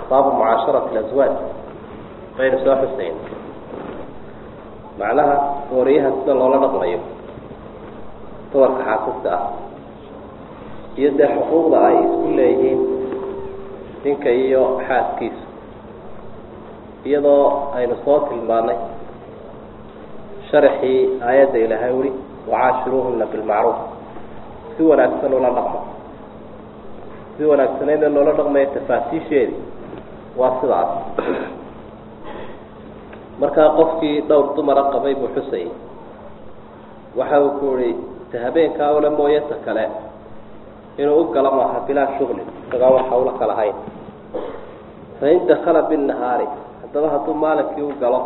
baabu mucaasharati laswaaj baynu soo xusayn macnaha wariyaha sida loola dhaqmayo dumarka xaasiska ah iyo dee xuquuqda ay isku leeyihiin ninka iyo xaaskiisa iyadoo aynu soo tilmaanay sharaxii aayadda ilaahay wuri wacaashiruuhuna bilmacruuf si wanaagsan ula dhaqmo si wanaagsaneydee loola dhaqmayo tafaasiisheedii waa sidaas markaa qofkii dhowr dumara qabay buu xusayay waxa uu ku ihi ta habeenkaa ule mooye ta kale inuu u galo maaha bilaa shuglin isagaa waxa ula kala hayn fain dakala binnahaari haddaba hadduu maalinkii u galo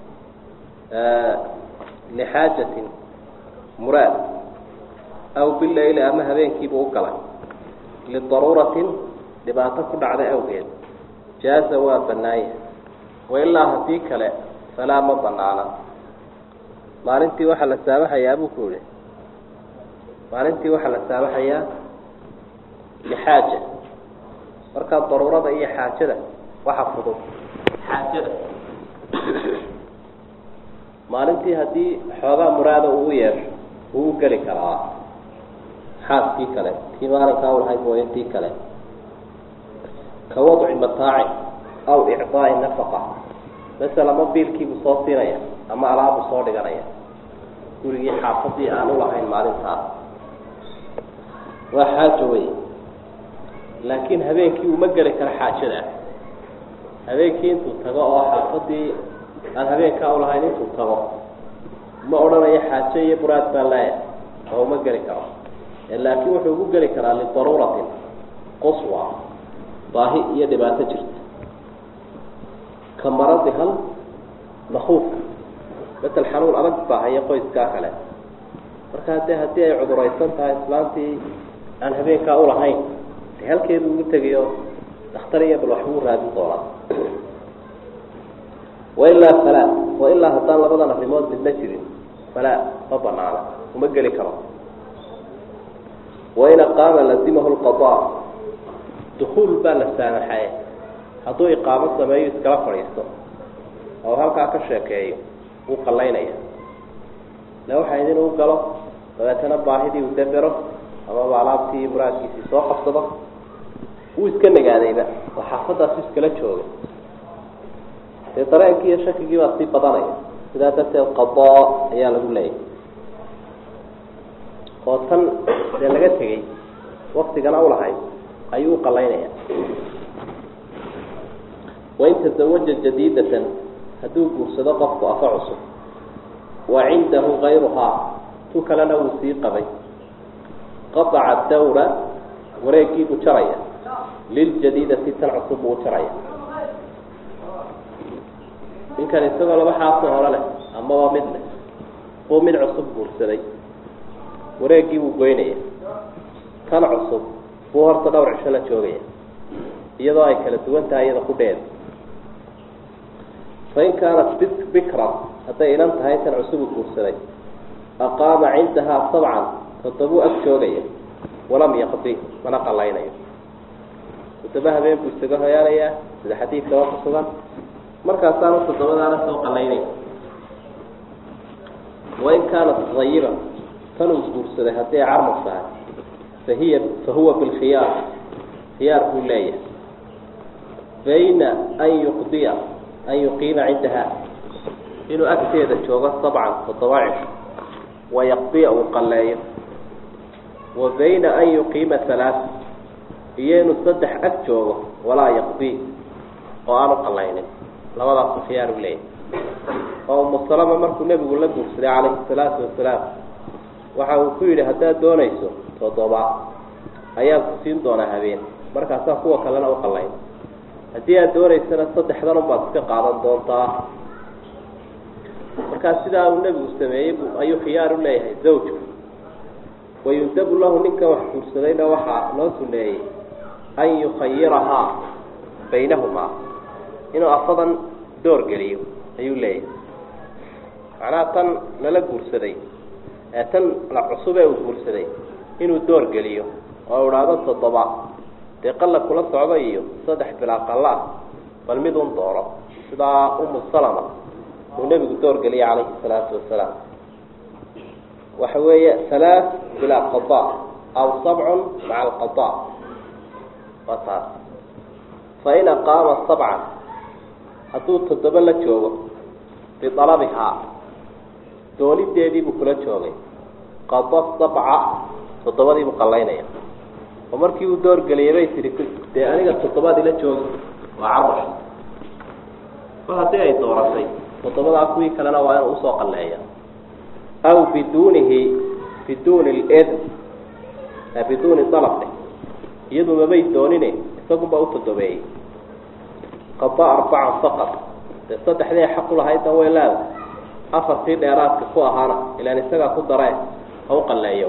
lixaajatin muraad aw bileyli ama habeenkiibuu u galay lidaruuratin dhibaato ku dhacday awgeed jaaza waa banaanya wailaa haddii kale falaa ma banaana maalintii waxaa la saamaxayaa buu ku yihi maalintii waxaa la saamaxayaa lixaaja markaa daruurada iyo xaajada waxa fudud xaajada maalintii haddii xoogaa muraada uu yeesho wuu u geli karaa xaaskii kale tii maalinkaa ulahayd mooye tii kale ka wadci mataaci aw icdaai nafaqa masel ama biilkiibuu soo siinaya ama alaabbuu soo dhiganaya gurigii xaafadii aan ulahayn maalintaas waa xaajo wey laakiin habeenkii uma geli karo xaajada habeenkii intuu tago oo xaafadii aan habeenkaa ulahayn intuu tago ma odhanayo xaajo iyo muraad baan leeyahay oo uma geli karo laakiin wuxuu ugu geli karaa lidaruuratin quswa baahi iyo dhibaato jirta ka maradi hal makuufka masel xanuun adag baa haya qoyskaa kale markaa dee haddii ay cuduraysan tahay islaantii aan habeenkaa ulahayn de halkeedu ugu tegayo dakhtar iyo bal waxbuu raadin doonaa wailaa falaa wailaa haddaan labadan arrimood midna jirin falaa ma banaana uma geli karo wain aqaama lazimahu lqadaa dukuul baa la saamaxaye hadduu iqaamo sameeyo iskala fadhiisto oo halkaa ka sheekeeyo wuu qallaynaya le waxaa idin u galo dabeetana baahidii uu dabero amaba alaabtii muraadkiisii soo qabsado wuu iska nagaadayba oo xaafadaasu iskala jooga dee dareenkii iyo shakigii baa sii badanaya sidaa darteed qadaa ayaa lagu leeyahy oo tan dee laga tegey waktigana ulahayd ayuu u qalaynaya wain tazawaja jadiidatan hadduu guursado qofku afa cusub wa cindahu kayruhaa tu kalena wuu sii qabay qadaca dawra wareegiibuu jaraya liljadiidati tan cusub buu u jaraya ninkan isagoo laba xaasoo hore leh amaba mid leh buu mid cusub guursaday wareeggii buu goynaya tan cusub buu horta dhowr cisho la joogaya iyadoo ay kala duwan tahay iyada kudheeda fain kaanat bi bikran hadday inan tahay tan cusubu guursaday aqaama cindahaa sabcan toddobuu ag joogaya walam yaqdi mana qalaynayo toddoba habeen buu isaga hoyaanayaa sida xadiidkaba ku sugan markaasaanu toddobadaana soo qalaynaya wain kaanat ayiba tanuu guursaday haddii ay carmar tahay fahiya fahuwa bilkhiyaar khiyaar buu leeyahay bayna an yuqdiya an yuqiima cindaha inuu agteeda joogo sabcan toddoba cisho wayaqdiya uu qaleeyo wa bayna an yuqiima halaaa iyo inuu saddex ag joogo walaa yaqdi oo aanu qalaynin labadaasu khiyaar u leeyahay oo umusalama markuu nebigu la guursaday calayhi salaatu wasalaam waxa uu ku yidhi haddaad doonayso toddoba ayaan ku siin doonaa habeen markaasaa kuwa kalena u qalayn haddii aad doonaysana saddexdan unbaad iska qaadan doontaa markaa sidaa uu nebigu sameeyey ayuu khiyaar u leeyahay zawjku wayundabu lahu ninkan wax guursadayna waxaa loo suneeyey an yukhayirahaa baynahumaa inuu afadan door geliyo ayuu leeyahay macnaha tan lala guursaday ee tan la cusub ee uu guursaday inuu door geliyo oo idhaahdo toddoba dee qalla kula socda iyo saddex bilaa qalla ah bal mid un dooro sidaa umu salama uu nebigu doorgeliyay calayhi salaatu wasalaam waxa weeye halaath bilaa qada aw sabcun maca alqada waa taas fa in aqaama sabcan hadduu toddoba la joogo bialabihaa doonideediibuu kula joogay qada sabca toddobadiibuu qallaynaya oo markii uu doorgeliyay bay tihi dee aniga toddobaad ila jooga waa carbash kol haddii ay dooratay toddobadaa kuwii kalena waa inuu usoo qalleeya aw biduunihi biduuni lidn biduuni dalabne iyadu mabay doonine isagunbaa u toddobeeyey qada arbacan faqad dee saddexdii xaq u lahaydna way leeda afartii dheeraadka ku ahaana ilaan isagaa ku daree ha u qalleeyo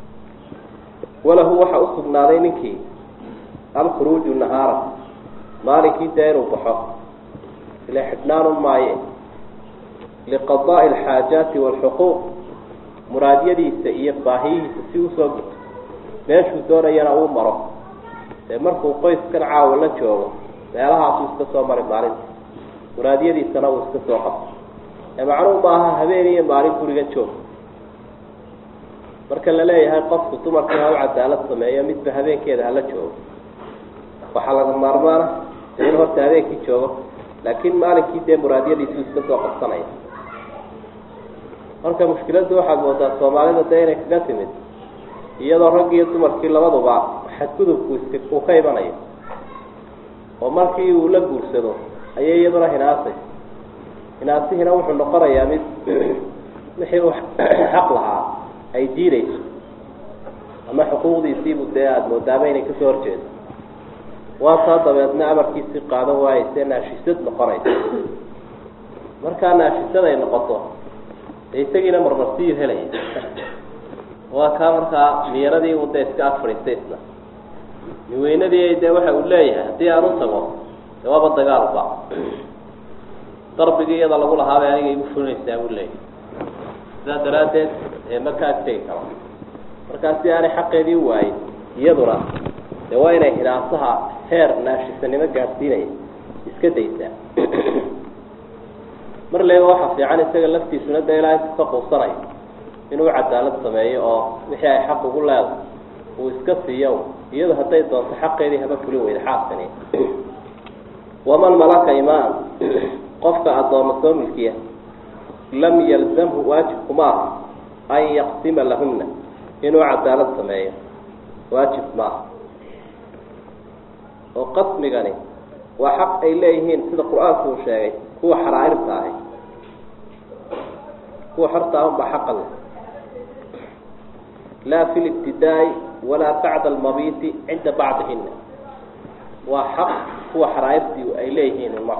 walahu waxaa usugnaaday ninkii alkhuruuju nahaara maalinkii dee inuu baxo ila xidhnaanu maaye liqadaa'i alxaajaati waalxuquuq muraadyadiisa iyo baahiyihiisa si usoo guto meeshuu doonayana uu maro dee markuu qoyskan caawa la joogo meelahaasuu iska soo mari maalinta muraadyadiisana uu iska soo qabto ee macnuu maaha habeen iyo maalin guriga joog marka la leeyahay qofku dumarkii ha u cadaalad sameeyo midba habeenkeeda hala joogo waxaa laga maarmaana dee in horta habeenkii joogo laakiin maalinkii dee muraadyadiisuu iska soo qabsanaya marka mushkiladdu waxaad moodaa soomaalida dee inay kaga timid iyadoo rag iyo dumarkii labaduba xadgudubku iska uu ka imanayo oo markii uu la guursado ayay iyaduna hinaasay hinaasihina wuxuu noqonayaa mid wixii uu xaq lahaa ay diidayso ama xuquuqdiisiibu dee aada moodaaba inay kasoo horjeedo waa taa dabeedna amarkiisii qaadan waayeyse naashisad noqonaysa markaa naashisad ay noqoto dee isagiina marmarsiyu helaya waa kaa markaa miyaradii u dee iska ag fadhiistay isna miweynadii dee waxa uu leeyahay haddii aan u tago dee waaba dagaalba darbigii iyada lagu lahaabay aniga igu fulinaysaa buu leeyahay sidaa daraaddeed ee ma ka agtegi karo markaa si aanay xaqeedii waayin iyaduna dee waa inay hinaasaha heer naashisanimo gaadhsiinaya iska daysaa mar leeba waxaa fiican isaga laftiisuna dee ilaa intu ka quusanayo inuu cadaalad sameeyo oo wixii ay xaq ugu leedahay uu iska siiyo iyadu hadday doonto xaqeedii haba fulin weyda xaaskani waman malaka imaan qofka addooma soo milkiya lam yalzamhu waajibku ma aha an yaqsima lahunna inuu cadaalad sameeyo waajib maaha oo qasmigani waa xaq ay leeyihiin sida qur-aanku uu sheegay kuwa xaraa'irta ahi kuwa xorta ahunba xaqa leh laa fi libtidaa'i walaa bacda almabiiti cinda bacdihina waa xaq kuwa xaraa'irtii ay leeyihiin ma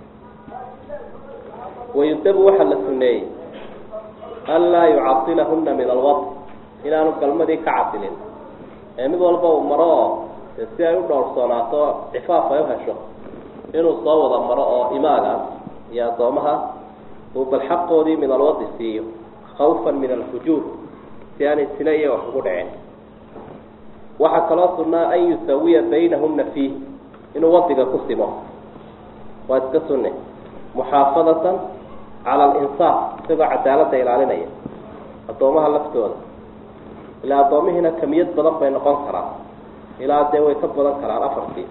wayudabu waxaa la suneeyey anlaa yucasilahuna min alwad inaanu galmadii ka casilin ee mid walba uu maro oo de si ay u dhowrsoonaato cifaaf ay u hesho inuu soo wada maro oo imaagaas iyo addoomaha uu bal xaqoodii min alwadi siiyo khawfan min alfujuur si aanay sina iyo wax ugu dhicin waxaa kaloo sunnaa an yusawiya baynahuna fiih inuu wadiga ku simo waa iska sunne muxaafadatan cala alinsaaf isagoo cadaaladda ilaalinaya addoomaha laftooda ilaa addoomihiina kamiyad badan bay noqon karaan ilaa dee way ka badan karaan afartii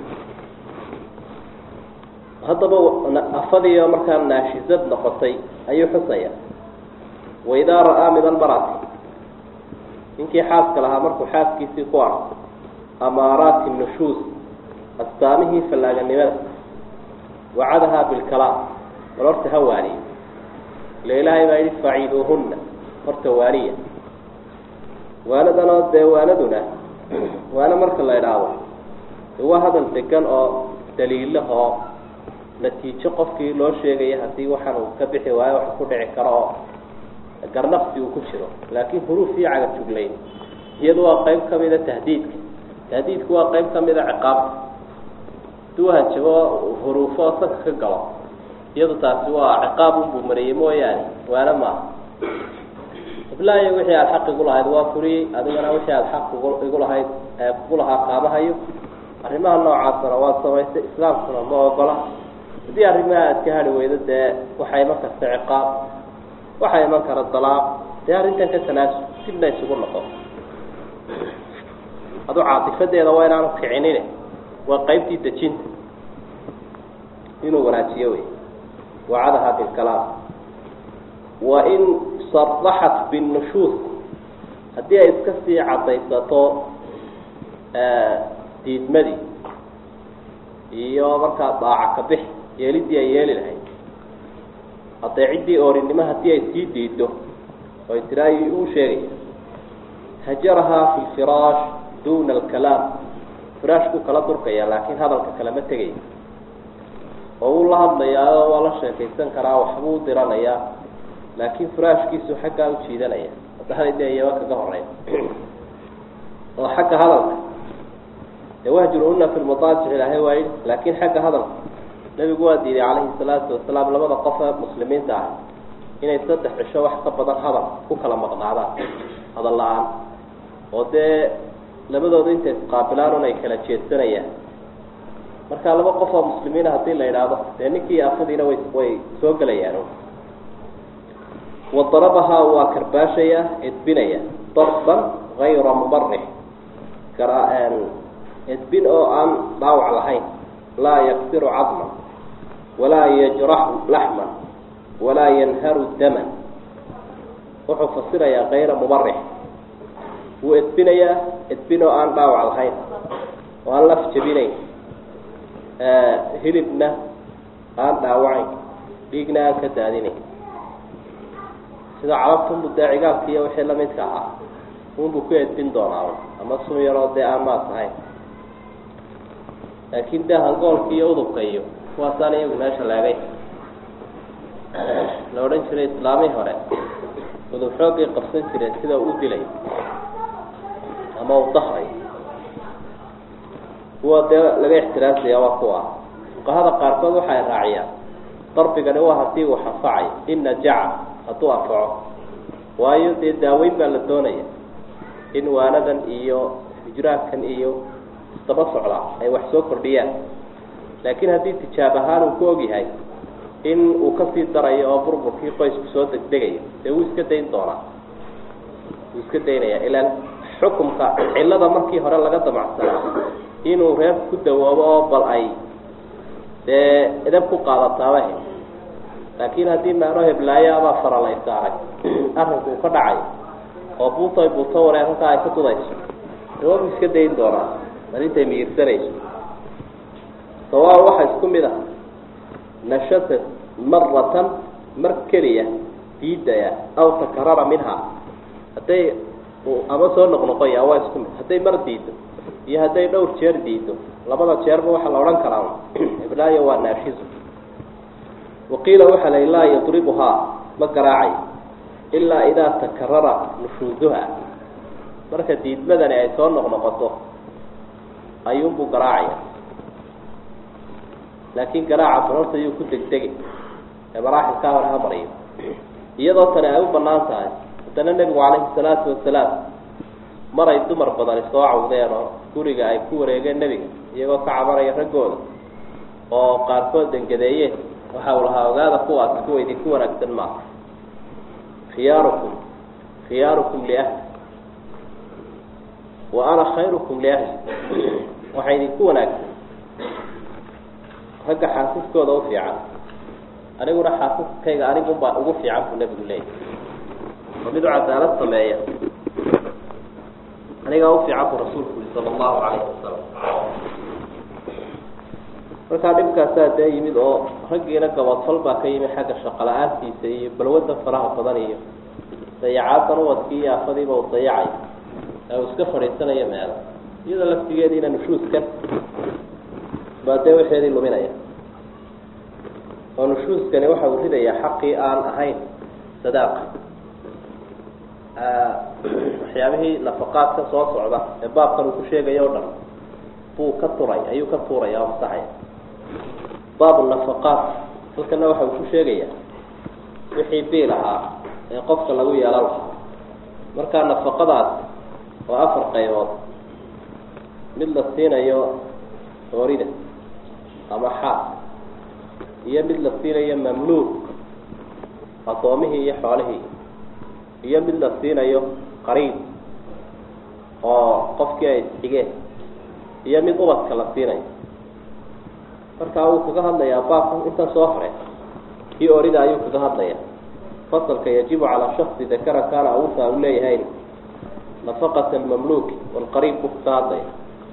haddaba afadiio markaa naashizad noqotay ayuu xusaya waidaa ra'aa min almarati ninkii xaaska lahaa markuu xaaskiisii ku arko amaaraati nushuus astaamihii fallaaganimada wacadahaa bilkalaam bal horta ha waaniyo ila ilaahay baa yidhi faciiduuhunna horta waaniya waanadanoo dee waanaduna waana marka la idhaahdo de waa hadal degan oo daliilahoo natiijo qofkii loo sheegaya haddii waxaan uu ka bixi waayo wax ku dhici karo oo garnaqsi uu ku jiro laakiin huruuf iyo caga juglayn iyadu waa qayb ka mida tahdiidka tahdiidku waa qayb ka mida ciqaabta haduu hanjabo huruufo sanka ka galo iyadu taasi waa ciqaab unbuu mariyey mooyaane waana maaha iblaayo wixii aada xaq igu lahayd waa furiyey adigana wixii aada xaq igu lahayd kugu lahaa qaamahayo arrimaha noocaasna waa samaystay islaamkuna ma ogola haddii arrimaha aad ka hadhi weydo dee waxaa iman karta ciqaab waxaa iman kara dalaaq dee arrintan ka tanaasul dibna isugu noqo aduu caatifadeeda waa inaanu kicinin waa qaybtii dejinta inuu wanaajiyo wey wacadaha bilkalaam wa in saraxat binnushuus haddii ay iska sii caddaysato diidmadii iyo markaa daaca ka bix yeelidii ay yeeli lahayd adeeciddii oorinimo haddii ay sii diido oy tiraayi uu sheegaya hajarahaa fi lfiraash duna alkalaam firaashkuu kala durkaya laakiin hadalka kalema tegaya oo wuu la hadlayaa waa la sheekaysan karaa waxbuu diranayaa laakiin firaashkiisu xaggaa u jiidanaya haddaanay dee iyaba kaga horeyn oo xagga hadalka dee wahjuruna fi lmadaajic ilaahay waayi laakiin xagga hadalka nebigu waa diiday calayhi salaatu wasalaam labada qof ee muslimiinta ah inay saddex cisho wax ka badan hadal ku kala maqnaadaan hadal la-aan oo dee labadooda intay isqaabilaan un ay kala jeedsanayaan marka laba qof oo muslimiina haddii la idhaahdo dee ninkii afadiina way way soo gelayaan wa darabahaa waa karbaashaya edbinaya darban gayra mubarix kara edbin oo aan dhaawac lahayn laa yaksiru cadman walaa yajraxu laxman walaa yanharu daman wuxuu fasirayaa kayra mubarix wuu edbinayaa edbin oo aan dhaawac lahayn oo aan laf jabinayn hilibna aan dhaawacayn dhiigna aan ka daadinayn sida carabtunbu dee cigaalka iyo wixii lamidka ahaa unbuu ku edbin doonaa ama sun yaroo dee aan maas ahayn laakiin dee hangoolka iyo udubka iyo kuwaasaan iyagu meesha leegay la odhan jiray islaamii hore udub xoogay qabsan jireen sida u dilay ama u dahray kuwa dee laga ixtiraasaya waa kuwa fuqahada qaarkood waxay raaciyaan darbigani waa haddii uu xanfacay in najaca hadduu anfaco waayo dee daaweyn baa la doonaya in waanadan iyo hijraankan iyo isdaba socda ay wax soo kordhiyaan laakiin haddii tijaab ahaan uu ku ogyahay in uu kasii darayo oo burburkii qoysku soo degdegayo dee wuu iska dayn doonaa wuu iska daynaya ilaan xukumka cillada markii hore laga damacsanaa inuu reer ku dawoobo oo bal ay dee edab ku qaadataaba he laakiin haddii maano heblaayo abaa faral ay saaray arrinku uu ka dhacay oo buutoy buuto waree halkaa ay ka dudayso dee waa buu iska dayn doonaa arintay miyirsanayso sawaa waxaa isku mid ah nashasa maratan mar keliya diidaya aw takarara minha hadday ama soo noqnoqoya waa isku mid hadday mar diido iyo hadday dhowr jeer diido labada jeerba waxaa la odhan karaa iblaayo waa naashizu waqiila waxaa la laa yadribuhaa ma garaacayo ilaa idaa takarara nushuuduha marka diidmadani ay soo noqnoqoto ayuunbuu garaacaya laakiin garaaca barorta ayuu ku degdegay ee maraaxilkaa hore ha mariyo iyadoo tani ay u banaan tahay haddana nebigu calayhi salaatu wasalaam maray dumar badani soo cawdeen oo guriga ay ku wareegeen nebiga iyagoo ka cabanaya raggooda oo qaarkood dengadeeyeen waxa uu lahaa ogaada kuwaasi kuwa idinku wanaagsan maaha khiyaarukum khiyaarukum liahli wa ana khayrukum liahli waxaa idinku wanaagsan ragga xaasiskooda u fiican aniguna xaasiskayga anigunbaa ugu fiican buu nebigu leeyahy oo mid u cadaalad sameeya anigaa u fiican buu rasuulku yiri sala allahu calayhi wasalam markaa dhibkaasaa dee yimid oo raggiina gabadfal baa ka yimid xagga shaqo la-aantiisa iyo balwadda faraha badan iyo dayacaadan uwadkii iyo afadiiba uu dayacay ee uu iska fadhiisanayo meelo iyadoo laftigeediina nushuuskan baa dee waxeedii luminaya oo nushuuskani waxa uu ridayaa xaqii aan ahayn sadaaqa waxyaabihii nafaqaadka soo socda ee baabkan uu ku sheegayo o dhan buu ka turay ayuu ka tuuraya oo masaxaya baabu nafaqaat halkana waxa uu ku sheegaya wixii biil ahaa ee qofka lagu yeelan lahaa markaa nafaqadaas oo afar qaybood mid la siinayo oorida ama xaas iyo mid la siinayo mamluuk addoomihii iyo xoolihii iyo mid la siinayo qariib oo qofkii ay isxigeen iyo mid ubadka la siinayo markaa wuu kaga hadlayaa baabka intan soo hore kii orida ayuu kaga hadlaya fasalka yajibu calaa shaksi dakara kaana awusa u leeyahay nafaqat almamluuki walqariib buu kaga hadlaya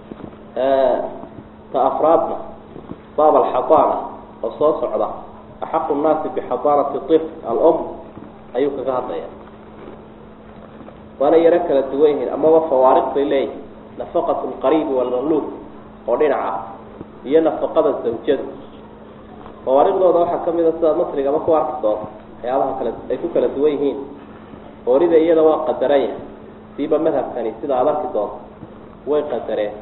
ta afraadna baab alxadaana oo soo socda axaqu nnaasi bixadaanati طifl alum ayuu kaga hadlaya waana yaro kala duwan yihiin amaba fawaariq bay leeyihin nafaqat lqariibi walmamluuk oo dhinaca iyo nafaqada zawjadu fawaariqdooda waxaa kamid a sidaad masrigaba ku arki doonto waxyaabaha kale ay ku kala duwan yihiin oorida iyada waa qadaranya siiba madhabkani sida aad arki doonto way qadareen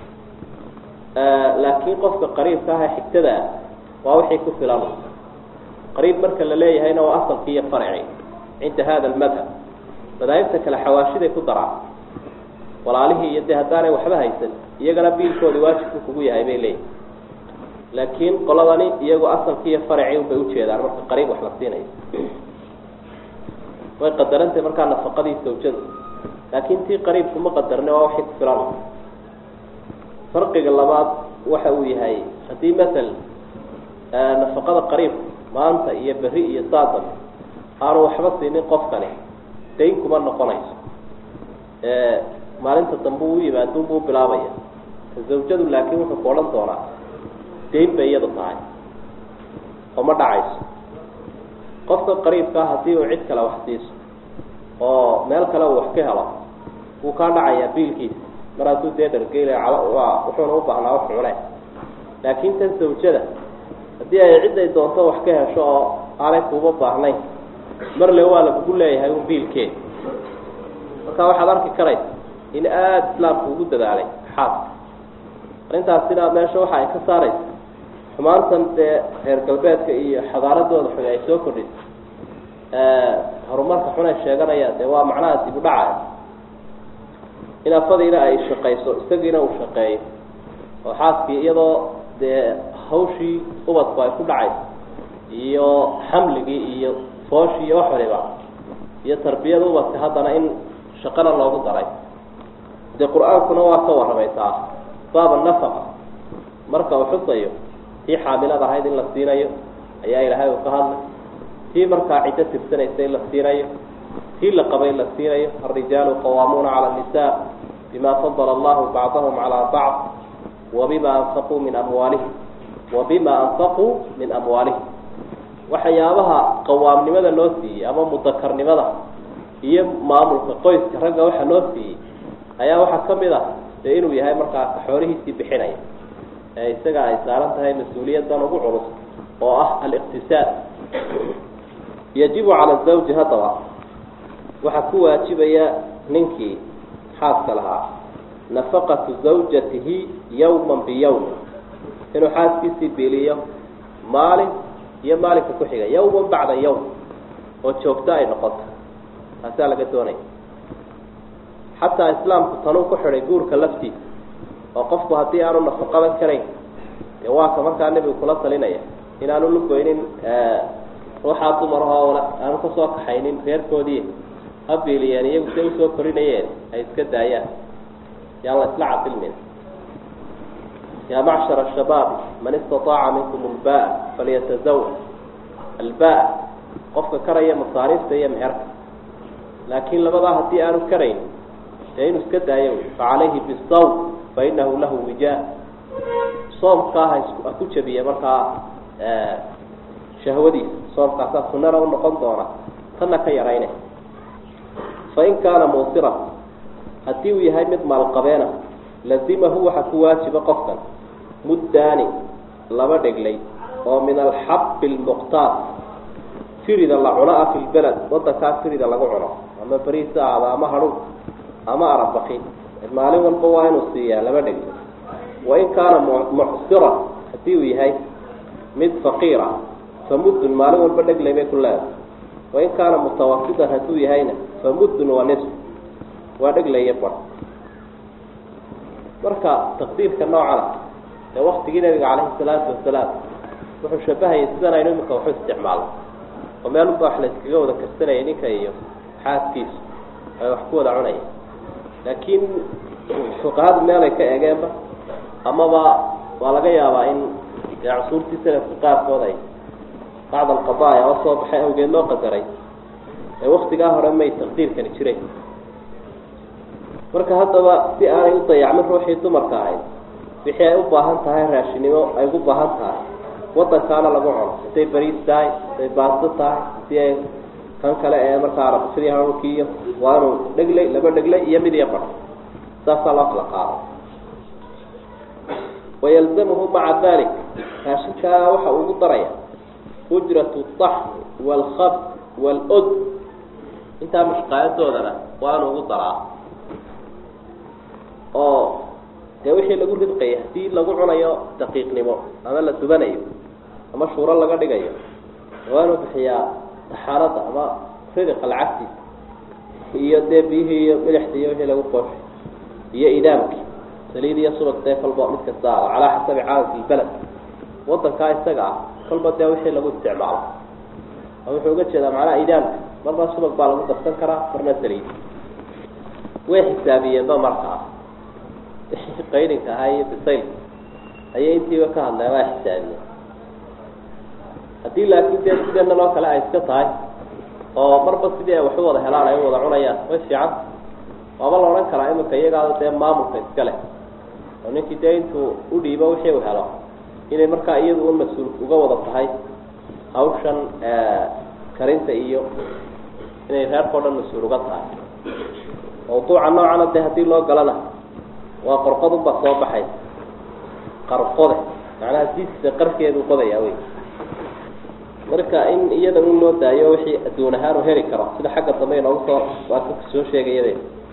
laakiin qofka qariibka ah ee xigtada ah waa wixii ku filan qariib marka la leeyahayna waa asalki iyo farci cinda hada almadhab madaahibta kale xawaashiday ku daraan walaalihii iyo dee haddaanay waxba haysan iyagana biilkoodii waajibku kugu yahay bay leeyihin laakiin qoladani iyagu asalkii iyo farci unbay ujeedaan marka qariib wax la siinayo way qadarantay markaa nafaqadii sawjada laakiin tii qariibku ma qadarne waa waxay ku filan farqiga labaad waxa uu yahay haddii matal nafaqada qariibku maanta iyo beri iyo saadan aanu waxba siinin qofkani dayn kuma noqonayso maalinta dambe uu yimaado unbuu bilaabaya zawjadu laakiin wuxuu ku odhan doonaa dayn bay iyadu tahay oo ma dhacayso qofka qariibkaa haddii uu cid kale wax siiso oo meel kale uu wax ka helo wuu kaa dhacayaa biilkiisa mar hadduu dee dhargeyle waa wuxuuna u baahnaa wax cune laakiin tan zawjada haddii ay cidday doonto wax ka hesho oo aanay kuuba baahnayn marle waa lagugu leeyahay un biilkeed marka waxaad arki karaysa in aada islaamku ugu dadaalay xaaska arrintaasina meesha waxa ay ka saaraysa xumaantan dee reer galbeedka iyo xadaaradooda xun ay soo kordhisay horumarka xun ay sheeganayaan dee waa macnaha dib u dhacaya in afadiina ay shaqayso isagiina uu shaqeeyo oo xaaskii iyadoo dee hawshii ubadku ay ku dhacayso iyo xamligii iyo fooshii iyo wax waliba iyo tarbiyada ubadka haddana in shaqana loogu daray dee qur-aankuna waa ka warramay taa baaba nafaqa marka uu xusayo tii xaamilad ahayd in la siinayo ayaa ilaahay uu ka hadlay tii markaa ciddo tirsanaysa in la siinayo tii la qabay in la siinayo alrijaalu qawaamuuna cala annisaa bima fadala allahu bacdahum calaa bacd wabima anfaquu min amwaalihim wabima anfaquu min amwaalihim waxyaabaha qawaamnimada loo siiyey ama mudakarnimada iyo maamulka qoyska ragga waxa loo siiyey ayaa waxaa ka mid ah dee inuu yahay markaa xoolihiisii bixinaya ee isaga ay saaran tahay mas-uuliyaddan ugu culus oo ah aliqtisaad yajibu cala zawji haddaba waxaa ku waajibaya ninkii xaaska lahaa nafaqatu zawjatihi yawman biyawm inuu xaaskiisii biiliyo maalin iyo maalinka ku xiga yawman bacda yawm oo joogto ay noqoto taasaa laga doonaya xataa islaamku tanuu ku xidhay guurka laftiisa oo qofku haddii aanu nafaqadan karayn dee waa ka markaa nebigu kula talinaya inaanu lugoynin ruuxaa dumarahoo aanu kasoo kaxaynin reerkoodii ha biiliyeen iyagu se usoo korinayeen ay iska daayaan yaan la isla cadilmin yaa macshar ashabaab man istataaca minkum albaa falyatazawaj albaa qofka karaya masaariifta iyo meherka laakiin labadaa haddii aanu karayn dee inuu iska daayo facalayhi bisawm fainahu lahu wijaa soomkaa ha ha ku jabiya markaa shahwadiisa soomkaasaa sunana u noqon doona tanna ka yarayne fain kaana muusiran haddii uu yahay mid maalqabeena lazimahu waxaa ku waajiba qofkan muddaani laba dheglay oo min alxabbi almuqtaar firida la cuno ah fi lbeled wadankaa firida lagu cuno ama beriisa ahda ama hadhuun ama arabaki maalin walba waa inuu siiyaa laba dheglay wain kaana mucsiran haddii uu yahay mid faqiira famuddun maalin walba dheglay bay ku leedahay wain kaana mutawasitan hadduu yahayna famuddun waa nisf waa dheglaya bar marka taqdiirka noocana ee waktigii nabiga calayhi salaatu wasalaam wuxuu shabahayay sidan aynu iminka waxu isticmaalno oo meelunba wax la iskaga wada karsanayay ninka iyo xaaskiisu ay wax ku wada cunaya laakiin fuqahadu meelay ka egeenba amaba waa laga yaabaa in cusuurtii salafka qaarkood ay bacd alqadaaya oo soo baxay awgeed loo qadaray ee waktigaa hore may taqdiirkani jiray marka haddaba si aanay u dayacmin ruuxii dumarka ahayd wixii ay u baahan tahay raashinimo ay ugu baahan tahay wadankaana lagu cuno hadday bariis tahay hadday baasto tahay si ay kan kale ee markaa rabsidii hanuunkiiyo waa inuu dheglay laba dheglay iyo mid iyo bar saasaa loo kala qaado wayalzamuhu maca dalik raashinkaa waxa uu ugu daraya ujratu اطaxmi wاlkhabd wاlod intaa mashqaayadoodana waa inuu ugu daraa oo dee wixii lagu ridqaya hadii lagu cunayo daqiiqnimo ama la dubanayo ama shuuro laga dhigayo waa inuu bixiyaa taxaarada ama ridiqa lacagtiisa iyo dee biyihii iyo milixdii iyo wixii lagu qooshay iyo idaamkii saliid iyo subag dee kolba mid kasta ah calaa xasabi caalamki lbaled wadankaa isaga ah kolba dee wixii lagu isticmaalo wuxuu uga jeedaa macnaha idaamka marna subag baa lagu darsan karaa marna saliid way xisaabiyeenba markaa qayrinka ahaa iyo bisaylka ayay intiiba ka hadleen waa xisaabiyeen haddii laakiin dee sideenan oo kale ay iska tahay oo marba sidii ay waxu wada helaan ay u wada cunayaan way fiican waaba la odhan karaa iminka iyagaada dee maamulka iska leh oo ninkii dee intuu u dhiibo wixii u helo inay markaa iyadu un mas-uul uga wada tahay hawshan karinta iyo inay reerkao dhan mas-uul uga tahay mawduuca noocana dee haddii loo galana waa qorqodunbaa soo baxay qarqode macnaha diiskiisa qarkeedu qodayaa wey marka in iyada un loo daayo wixii adduun ahaan u heli karo sida xagga dambe inoogu soo waa ka soo sheegayade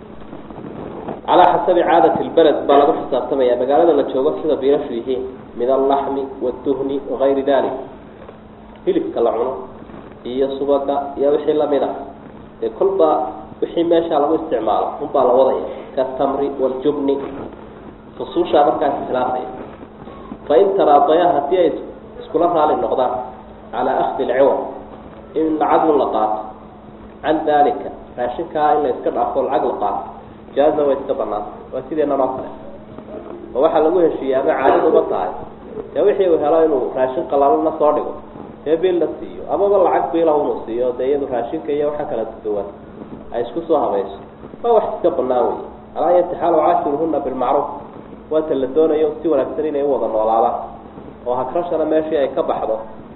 calaa xasabi caadati lbaled baa lagu xisaabtamaya magaalada la joogo sida biilashu yihiin min allaxmi waduhni wagayri dalik hilibka la cuno iyo subaga iyo wixii lamid ah ee kolba wixii meeshaa lagu isticmaalo unbaa la wadaya katamri waljubni fusuushaa markaas iskhilaafaya fain taraadaya haddii ay iskula raali noqdaan calaa akdi lciwad in lacag la qaato can dalika raashinkaa in la iska dhaafo lacag la qaato jaaza way iska banaanta waa sideenan oo kale oo waxaa lagu heshiiyey ama caadad uma tahay dee wixii uu helo inuu raashin qalaalana soo dhigo dee bil la siiyo amaba lacag biila inuu siiyo dee iyadu raashinka iyo waxa kala duwan ay isku soo habayso waa wax iska banaan wey alaa yatixaalu caashiruhuna bilmacruuf waata la doonayo si wanaagsan inay u wada noolaadaan oo hakrashana meeshii ay ka baxdo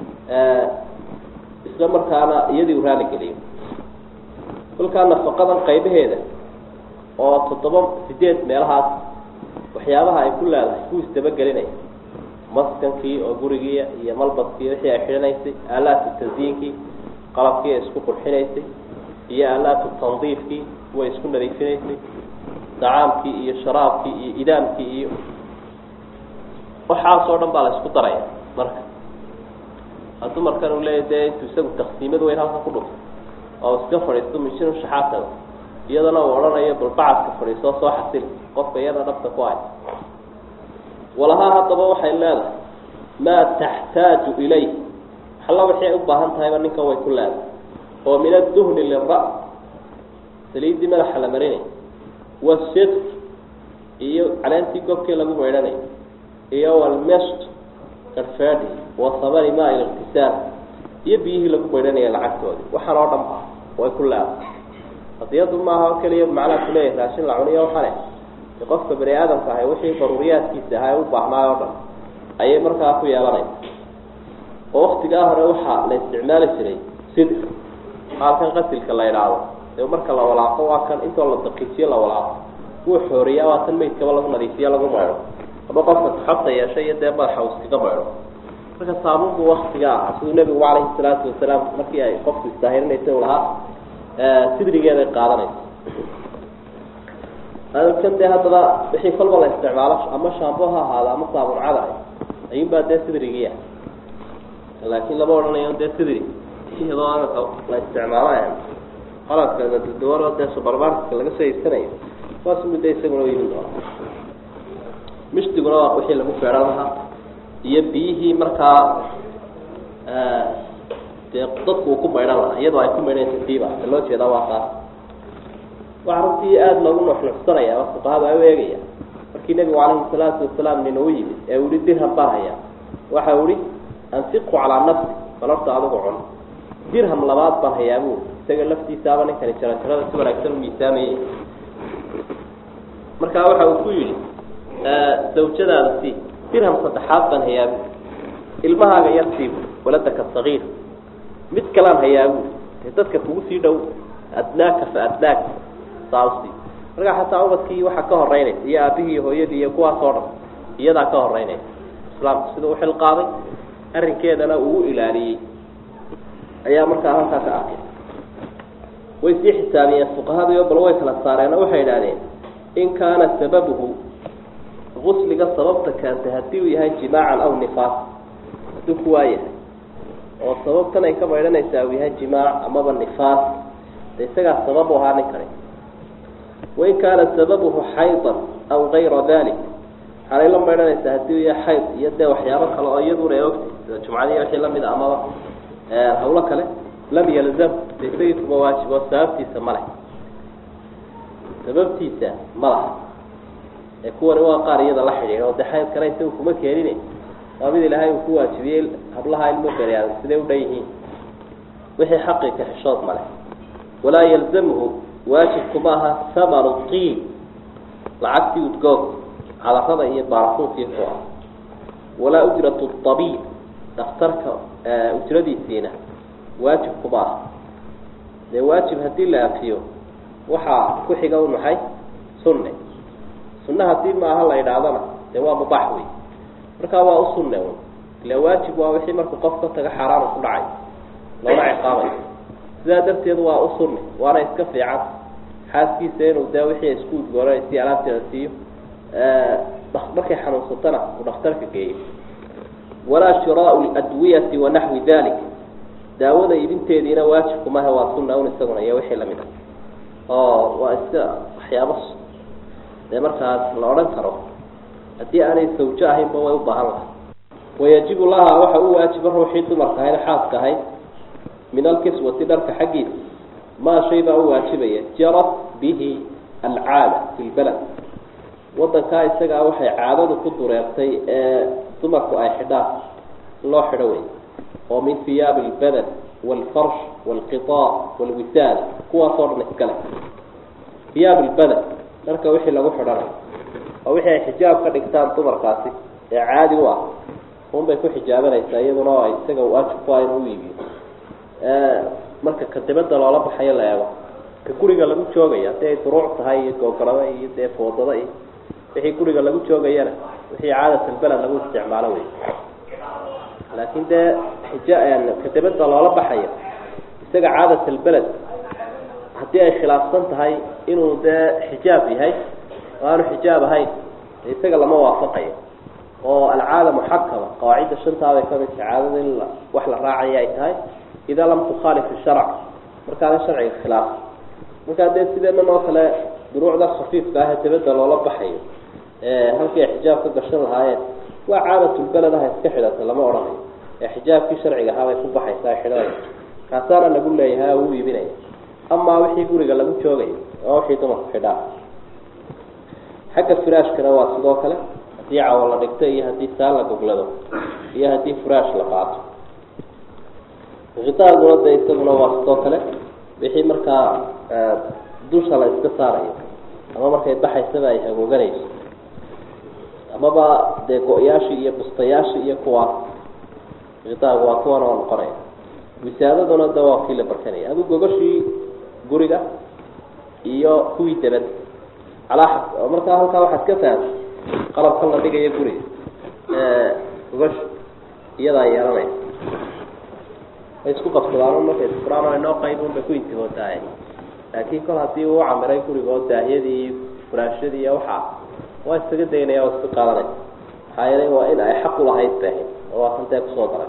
isla markaana iyadii u raali geliyo kolkaa nafaqadan qaybaheeda oo toddoba sideed meelahaas waxyaabaha ay ku leedahay ku isdabagelinaya maskankii oo gurigiia iyo malbaskii wixii ay xidhanaysay aalaatu tasyiinkii qalabkii ay isku qurxinaysay iyo aalaatu tandiifkii way isku nadiifinaysay dacaamkii iyo sharaabkii iyo idaamkii iyo waxaasoo dhan baa la isku daraya marka hadduu markan uu leeya dee intuu isagu taksiimad weyn halka ku dhufto oo iska fadhiisto mishin shaxaasada iyadana uu odhanayo balbacadka fadhiisoo soo xasili qofka iyada dhabta ku hay walahaa haddaba waxay leedahay maa taxtaaju ilayh alla waxay u baahan tahayba ninkan way ku leedahay oo min adduhni lira saliiddii madaxa la marinay wasidq iyo caleentii gobkii lagu maydhanay iyo walmest garfeedi wa samani maa iliktisaal iyo biyihii lagu maydhanaya lacagtoodii waxaan oo dhan ba way ku leedahay qadiyadu maaha o keliya macnaha kuleeyahay raashin la cuniyo waxane qofka bani aadamka ahay wixii daruuriyaadkiisa ahaa ee u baahnaay oo dhan ayay markaa ku yeelanaysa oo waktigaa hore waxaa la isticmaali jiray sidr maalkan qasilka la idhaahdo ee marka la walaaqo waa kan intoo la daqiijiyo la walaaqo wuu xooriya waa tan meydkaba lagu nadiifiyo lagu maydho ama qofka taxabta yeeshay iyo dee madaxa uu iskaga maydho marka saabuun buu waktiga ahaa siduu nebigu calayhi salaatu wasalaam markii ay qofku istaahirinaysa u lahaa sidrigeeday qaadanaysa kan dee haddaba wixii kolba la isticmaalo ama shaambo ha ahaado ama saabuncada ayuun baa dee sidrigiia laakiin lama odhanayo dee sidri iyadoo amaka la isticmaalo qalabka daduwanoo dee subermarketka laga soo iibsanayo waas muddo isaguna iibin doona mishdiguna waa wixii lagu feedhan lahaa iyo biyihii markaa dee dadku uu ku maydhan lahaa iyadoo ay ku maydheen tartiiba e loo jeedaa waa taas waxaa runtii aada loogu nuxnuxsanaya ama fuqahada ay u eegaya markii nebigu calayhi salaatu wasalaam nin uu yimid ee uu yihi dirham baan hayaa waxa uu ihi anfiqu calaa nafsi balorta adigu cun dirham labaad baan hayaa buuri isaga laftiisaaba ninkani jarajarada si wanaagsan u miisaamayey markaa waxa uu ku yidhi zawjadaada sii dirham saddexaad baan hayaa buuri ilmahaaga yar sii buuri waladaka sagiir mid kalaan hayaa buuri dee dadka kugu sii dhow adnaaka fa adnaaka saasi markaa xataa ubadkii waxaa ka horeynaysa iyo aabihii iyo hooyadii iyo kuwaas oo dhan iyadaa ka horeynaysa islaamku sida u xilqaaday arrinkeedana uu u ilaaliyey ayaa markaa halkaa ka arkay way sii xisaabiyeen fuqahadiio bal way kala saareenoo waxay idhahdeen in kaana sababuhu gusliga sababta keentay haddii uu yahay jimaacan aw nifaas hadduu kuwaa yahay oo sababtan ay ka maydhanaysaa uu yahay jimaac amaba nifaas de isagaa sabab u ahaa ninkani wain kaana sababuhu xaydan aw gayra dalik waxaanay la maydhanaysaa haddii uu yahay xayd iyo dee waxyaabo kale oo iyaduna ay ogtay sida jumcadiiy wixii lamid a amaba hawlo kale lam yalzam de isagii kuma waajibo sababtiisa ma leh sababtiisa ma laha ee kuwani waa qaar iyada la xidhiidha oo de xaydkana isaga kuma keenine waa mid ilaahay uu ku waajibiyey hablaha ilmo beryaadan siday u dhan yihiin wixii xaqi ka xishood ma leh walaa yalzamhu waajibku maaha samanu qiil lacagtii udgoog cadarada iyo baarafuunkii ku ah walaa ujratu abiib dhakhtarka ujradiisiina waajibku maaha dee waajib haddii la afiyo waxaa ku xiga u maxay sunne sunne haddii maaha la idhaahdana dee waa mubaax wey markaa waa u sunne un ila waajib waa wixii markuu qof ka taga xaaraanu ku dhacay loona ciqaabayo sidaa darteed waa u sunni waana iska fiican xaaskiisa inuu dee wixii isku udgoonanaysiyo alaabteeda siiyo markay xanuunsatana uu dhakhtarka geeyo walaa shiraau ladwiyati wa naxwi dalik daawada iibinteediina waajibku maha waa sunna un isaguna iyo wixii lamid a oo waa iska waxyaabo dee markaas la odhan karo haddii aanay sawjo ahaynba way u baahan lahay wayajibu laha waxa u waajiba ruuxii dumarka ahayd xaaska ahayd min alkiswati dharka xaggiisa maa shay baa u waajibaya jarat bihi alcaada fi lbalad wadankaa isagaa waxay caadadu ku dureertay ee dumarku ay xidhaan in loo xidho wey oo min hiyaabi albadan waalfarsh waalqitaa waalwisaada kuwaasoo dhan iskale hiyaab albadan dharka wixii lagu xidhanayo oo wixii ay xijaab ka dhigtaan dumarkaasi ee caadi u ah unbay ku xijaabanaysaa iyaduna oo ay isaga waajib ku ah inuu u iibiyo marka ka dibadda loola baxayo la eego ka guriga lagu joogaya haddii ay duruuc tahay iyo googolada iyo dee foodada iyo wixii guriga lagu joogayana wixii caadatalbeled lagu isticmaalo wey laakiin dee xija ka dibadda loola baxayo isaga caadatalbeled haddii ay khilaafsan tahay inuu dee xijaab yahay oo aanu xijaab ahayn isaga lama waafaqayo oo alcaada muxakama qawaacidda shantaabay kamidka caadada in wax la raacaya ay tahay idaa lam tukhaalif sharc markaana sharciga khilaaf markaa dee sideenan oo kale duruucda khafiifka ah ee dibadda loola baxayo halkii ay xijaab ka gashan lahaayeen waa caadatulbeled aha iska xidhata lama odhanayo ee xijaabkii sharciga ahaabay ku baxaysaa xidhanaya kaasaana lagu leeyahay oo u iibinaya amaa wixii guriga lagu joogayo waa wixii dumarku xidhaa xagga firaashkana waa sidoo kale haddii cawo la dhigto iyo haddii saan la goglado iyo haddii furaash la qaato khitaaguna de isaguna waa sidoo kale wixii markaa dusha la iska saarayo ama markay baxaysaba ay hagooganayso amaba dee go-yaashii iyo bustayaashii iyo kuwaas khitaagu waa kuwan oo noqonaya wisaadaduna de waa kii la barkanaya adu gogashii guriga iyo kuwii dabad calaa markaa halkaa waxaad ka fahamtay qalabkan la dhigayo guriga gogash iyadaa yeelanaysa way isku qabsadaan markay isfuraan oo inoo qayb unbay ku intihootaay laakiin kol haddii uu camiray guriga oo daahyadii iyo furaashadii iyo waxaa waa isaga daynaya oo iska qaadanaysa maxaa yeelay waa in ay xaq ulahayd baahin oo waa kan dee kusoo daray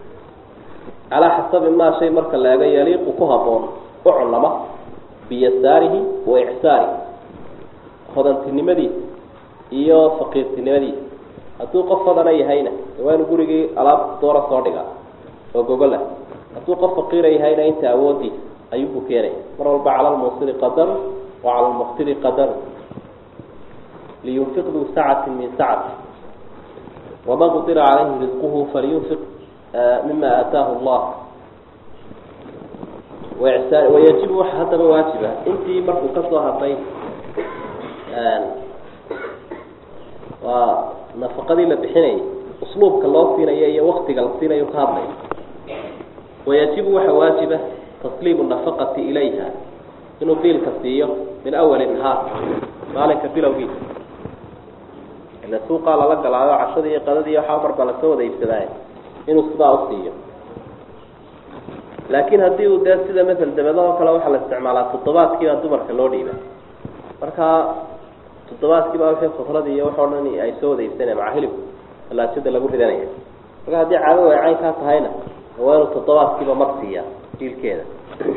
calaa xasabi maa shay marka la eego yaliiqu ku haboon u cunlama biyasaarihi wa icsaarihi hodantinimadiisa iyo faqiirtinimadiisa hadduu qof fadana yahayna waa inu gurigii alaab doora soo dhigaa oo gogolah hadduu qof faqiira yahayna inta awoodiisa ayuubuu keenaya mar walba cala lmuusiri qadaru wa cala lmuqtiri qadaru liyunfiq duu sacati min sacati waman qudira calayhi risquhu faliyunfiq mima aataahu allah wayajibu waxa haddaba waajiba intii markuu kasoo hadlay waa nafaqadii la bixinayay usluubka loo siinayo iyo waktiga la siinayo ka hadlaya wayajibu waxa waajiba tasliimu nafaqati ilayha inuu biilka siiyo min awali nahaar maalinka bilowgiisa ila suuqaa lala galaayo cashadii iyo qadadii waxaa marbaa lasoo wada iibsadaaye inuu sidaa usiiyo laakiin haddii uu dee sida masel dabado oo kale waxaa la isticmaalaa toddobaadkiibaa dumarka loo dhiiba markaa toddobaadkiibaa wixii khudradii iyo waxoo dhan ay soo wada iibsanaya maca hilib alaajada lagu ridanaya marka haddii caadadu ay caynkaa tahayna waa inuu toddobaadkiiba mar siiyaa diilkeeda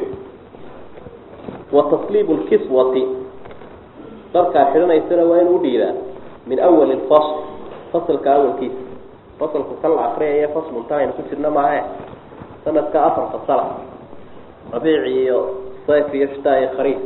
wa tasliibu lkiswati dharkaa xidhanaysana waa inuu udhiibaa min awali lfasl fasalka awalkiisa fasalku kan la akriyaya fasluntan aynu ku jirna maahe sanadka afar fasala rabiici iyo sayf iyo shtaa iyo khariif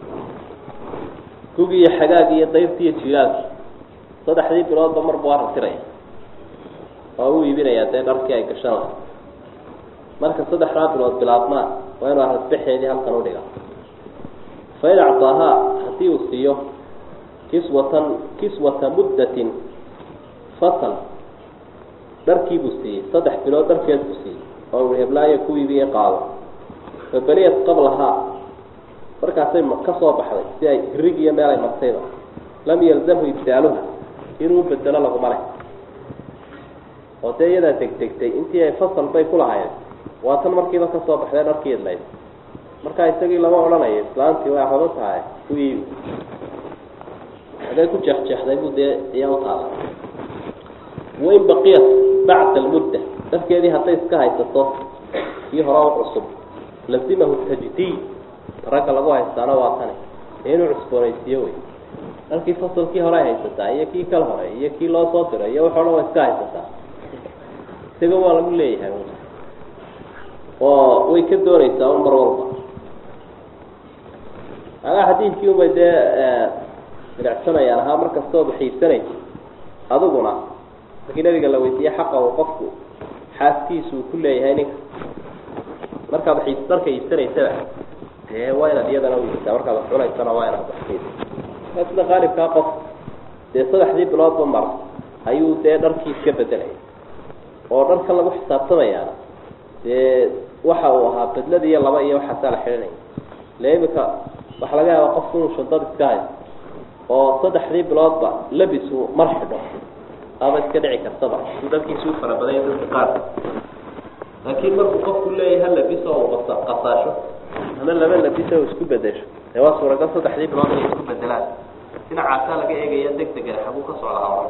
gugi iyo xagaag iyo dayrti iyo jilaalki saddexdii biloodba marba waa ratiraya waa u iibinayaa dee dharkii ay gashan lahay marka saddexdaa bilood bilaabmaa waa inuu arasbaxeedii halkan udhiga fain actaahaa haddii uu siiyo kiswatan kiswata muddatin fasal dharkiibuu siiyey saddex bilood dharkeed buu siiyey oo ui heblaayo ku iibiye qaado fabaliyat qablahaa markaasay ka soo baxday si ay hirig iyo meel ay martayba lam yalzamhu ibdaaluha inuu bedelo laguma leh oo dee iyadaa degdegtay intii ay fasal bay ku lahayen waa tan markiiba kasoo baxday dharkii idlayd markaa isagii lama odhanayo islaantii way hodo tahay ku iibi hadee ku jeexjeexday buu dee iyaa utaala wain baqiyat bacda almudda dharkeedii hadday iska haysato kii hore u cusub lazimahu tajdiid ragga lagu haystaana waa tani ee inuu cusboonaysiiyo wey dharkii fasalkii hore ay haysataa iyo kii kala hore iyo kii loo soo diray iyo waxo dhan waa iska haysataa isaga waa lagu leeyahay oo way ka doonaysaa un mar walba agaa xadiidkii unbay dee bilicsanayaan ahaa mar kastooba xiibsanaysa adiguna markii nabiga la weydiiye xaqa uu qofku xaaskiisu uu ku leeyahay ninka markaad xiis dharka iibsanaysaba dee waa inaad iyadana uiibsaa markaad wax cunaysana waa inaad wax sida qaalibkaa qof dee saddexdii biloodba mar ayuu dee dharkii iska bedelaya oo dharkan lagu xisaabtamayaana dee waxa uu ahaa bedlada iyo laba iyo waxaasaa la xidhanaya le imika waxaa laga yaabaa qofku inuu shadad iska hayo oo saddexdii biloodba labis uu mar xidho aba iska dhici kartaba suu dharkiisu u fara badanya dadka qaar laakiin markuu qofku leeyahay hal labis oo uu qasa qasaasho ama laba labis oo isku bedesho dee waa suuragal saddexdii bilood inay isku bedelaan dhinacaasaa laga eegaya deg degana xaguu ka socdaa hore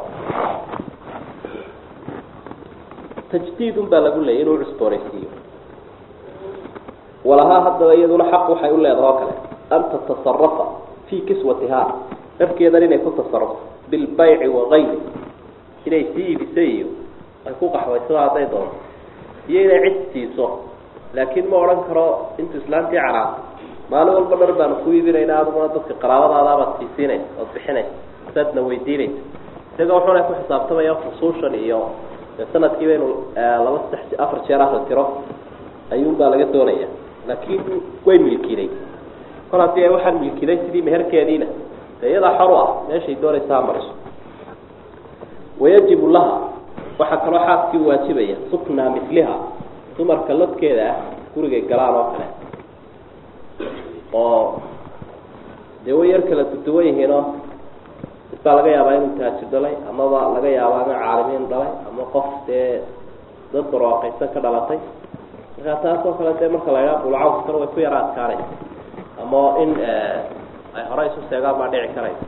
tajdiid un baa lagu leeyay inuu cusboonaysiiyo walahaa haddaba iyaduna xaq waxay u leedaha oo kale an tatasarafa fii kiswatihaa dharkeedan inay ku tasarufto bilbayci wagayri inay sii iibisa iyo ay ku qaxwaysado hadday doonto iyo inay cid siiso laakiin ma odhan karo intuu islaantii canaanto maalin walba dhar baanu ku iibinayna aduguna dadka qaraabadaadaabaad siisiinaysa ood bixinaysa saadna weydiinaysa isaga wuxuuna ku xisaabtamaya fusuushan iyo sanadkiiba inu laba saddex afar jeer ahla tiro ayuunbaa laga doonaya laakiin way milkiday kol haddii ay waxaan milkiday sidii meherkeediina dee iyadaa xor u ah meeshay doonaysaa mariso wayajibu laha waxaa kaloo xaaskii waajibaya suknaa miliha dumarka lodkeeda ah gurigay galaan oo kale oo dee way yar kala duduwan yihiinoo baa laga yaabaa inuu taajir dhalay amaba laga yaabaa ina caalimiin dhalay ama qof dee dad barwaaqaysan ka dhalatay markaa taas oo kale dee marka la ydhaha bulcawskana way ku yara adkaanaysa ama in ay hore isu seegaan baa dhici karaysa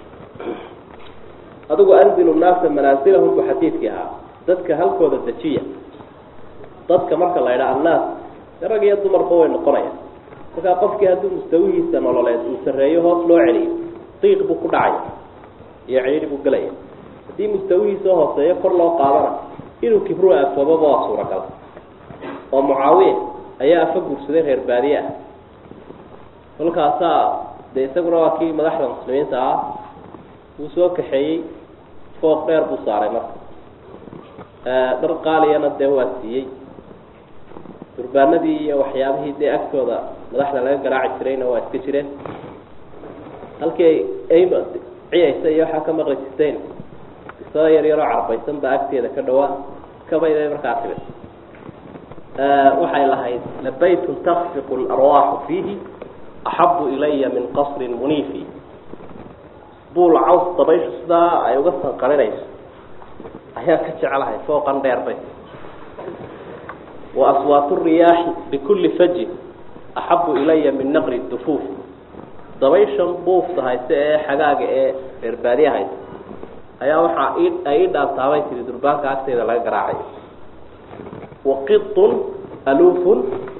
adigu anzilu naasa manaasilahum bu xadiidkii ahaa dadka halkooda dejiya dadka marka la ydhaha annaas rag iyo dumarba way noqonaya markaa qofkii haddii mustawihiisa nololeed uu sarreeyo hoos loo celiyo diiq buu ku dhacaya iyo cidhiidhi buu gelaya haddii mustawihiisa hooseeyo kor loo qaadana inuu kibru afoobaba waa suuragal oo mucaawiya ayaa afa guursaday reer baadiye ah kolkaasaa dee isaguna waa kii madaxda muslimiinta ah wuu soo kaxeeyey fooq dheer buu saaray marka dhar qaaliyana dee waa siiyey durbaanadii iyo waxyaabihii dee agtooda madaxda laga garaaci jirayna waa iska jireen halkii ay ciyaysa iyo waxaa ka maqli jirteen isada yar yaroo carbaysan baa agteeda ka dhawaa kabayday markaa timid waxay lahayd labaytun takfiqu larwaaxu fiihi axabu ilaya min qasrin muniifi buul caws dabayshu sidaa ay uga sanqarinayso ayaan ka jeclahay fooqan dheer bay wa aswaatu riyaaxi bikulli fajin axabu ilaya min naqri dufuuf dabayshan buufta hayse ee xagaaga ee reer baadiya hayse ayaa waxaa ay ii dhaantaabay tiri durbaanka agteeda laga garaacayo waqitun aluufun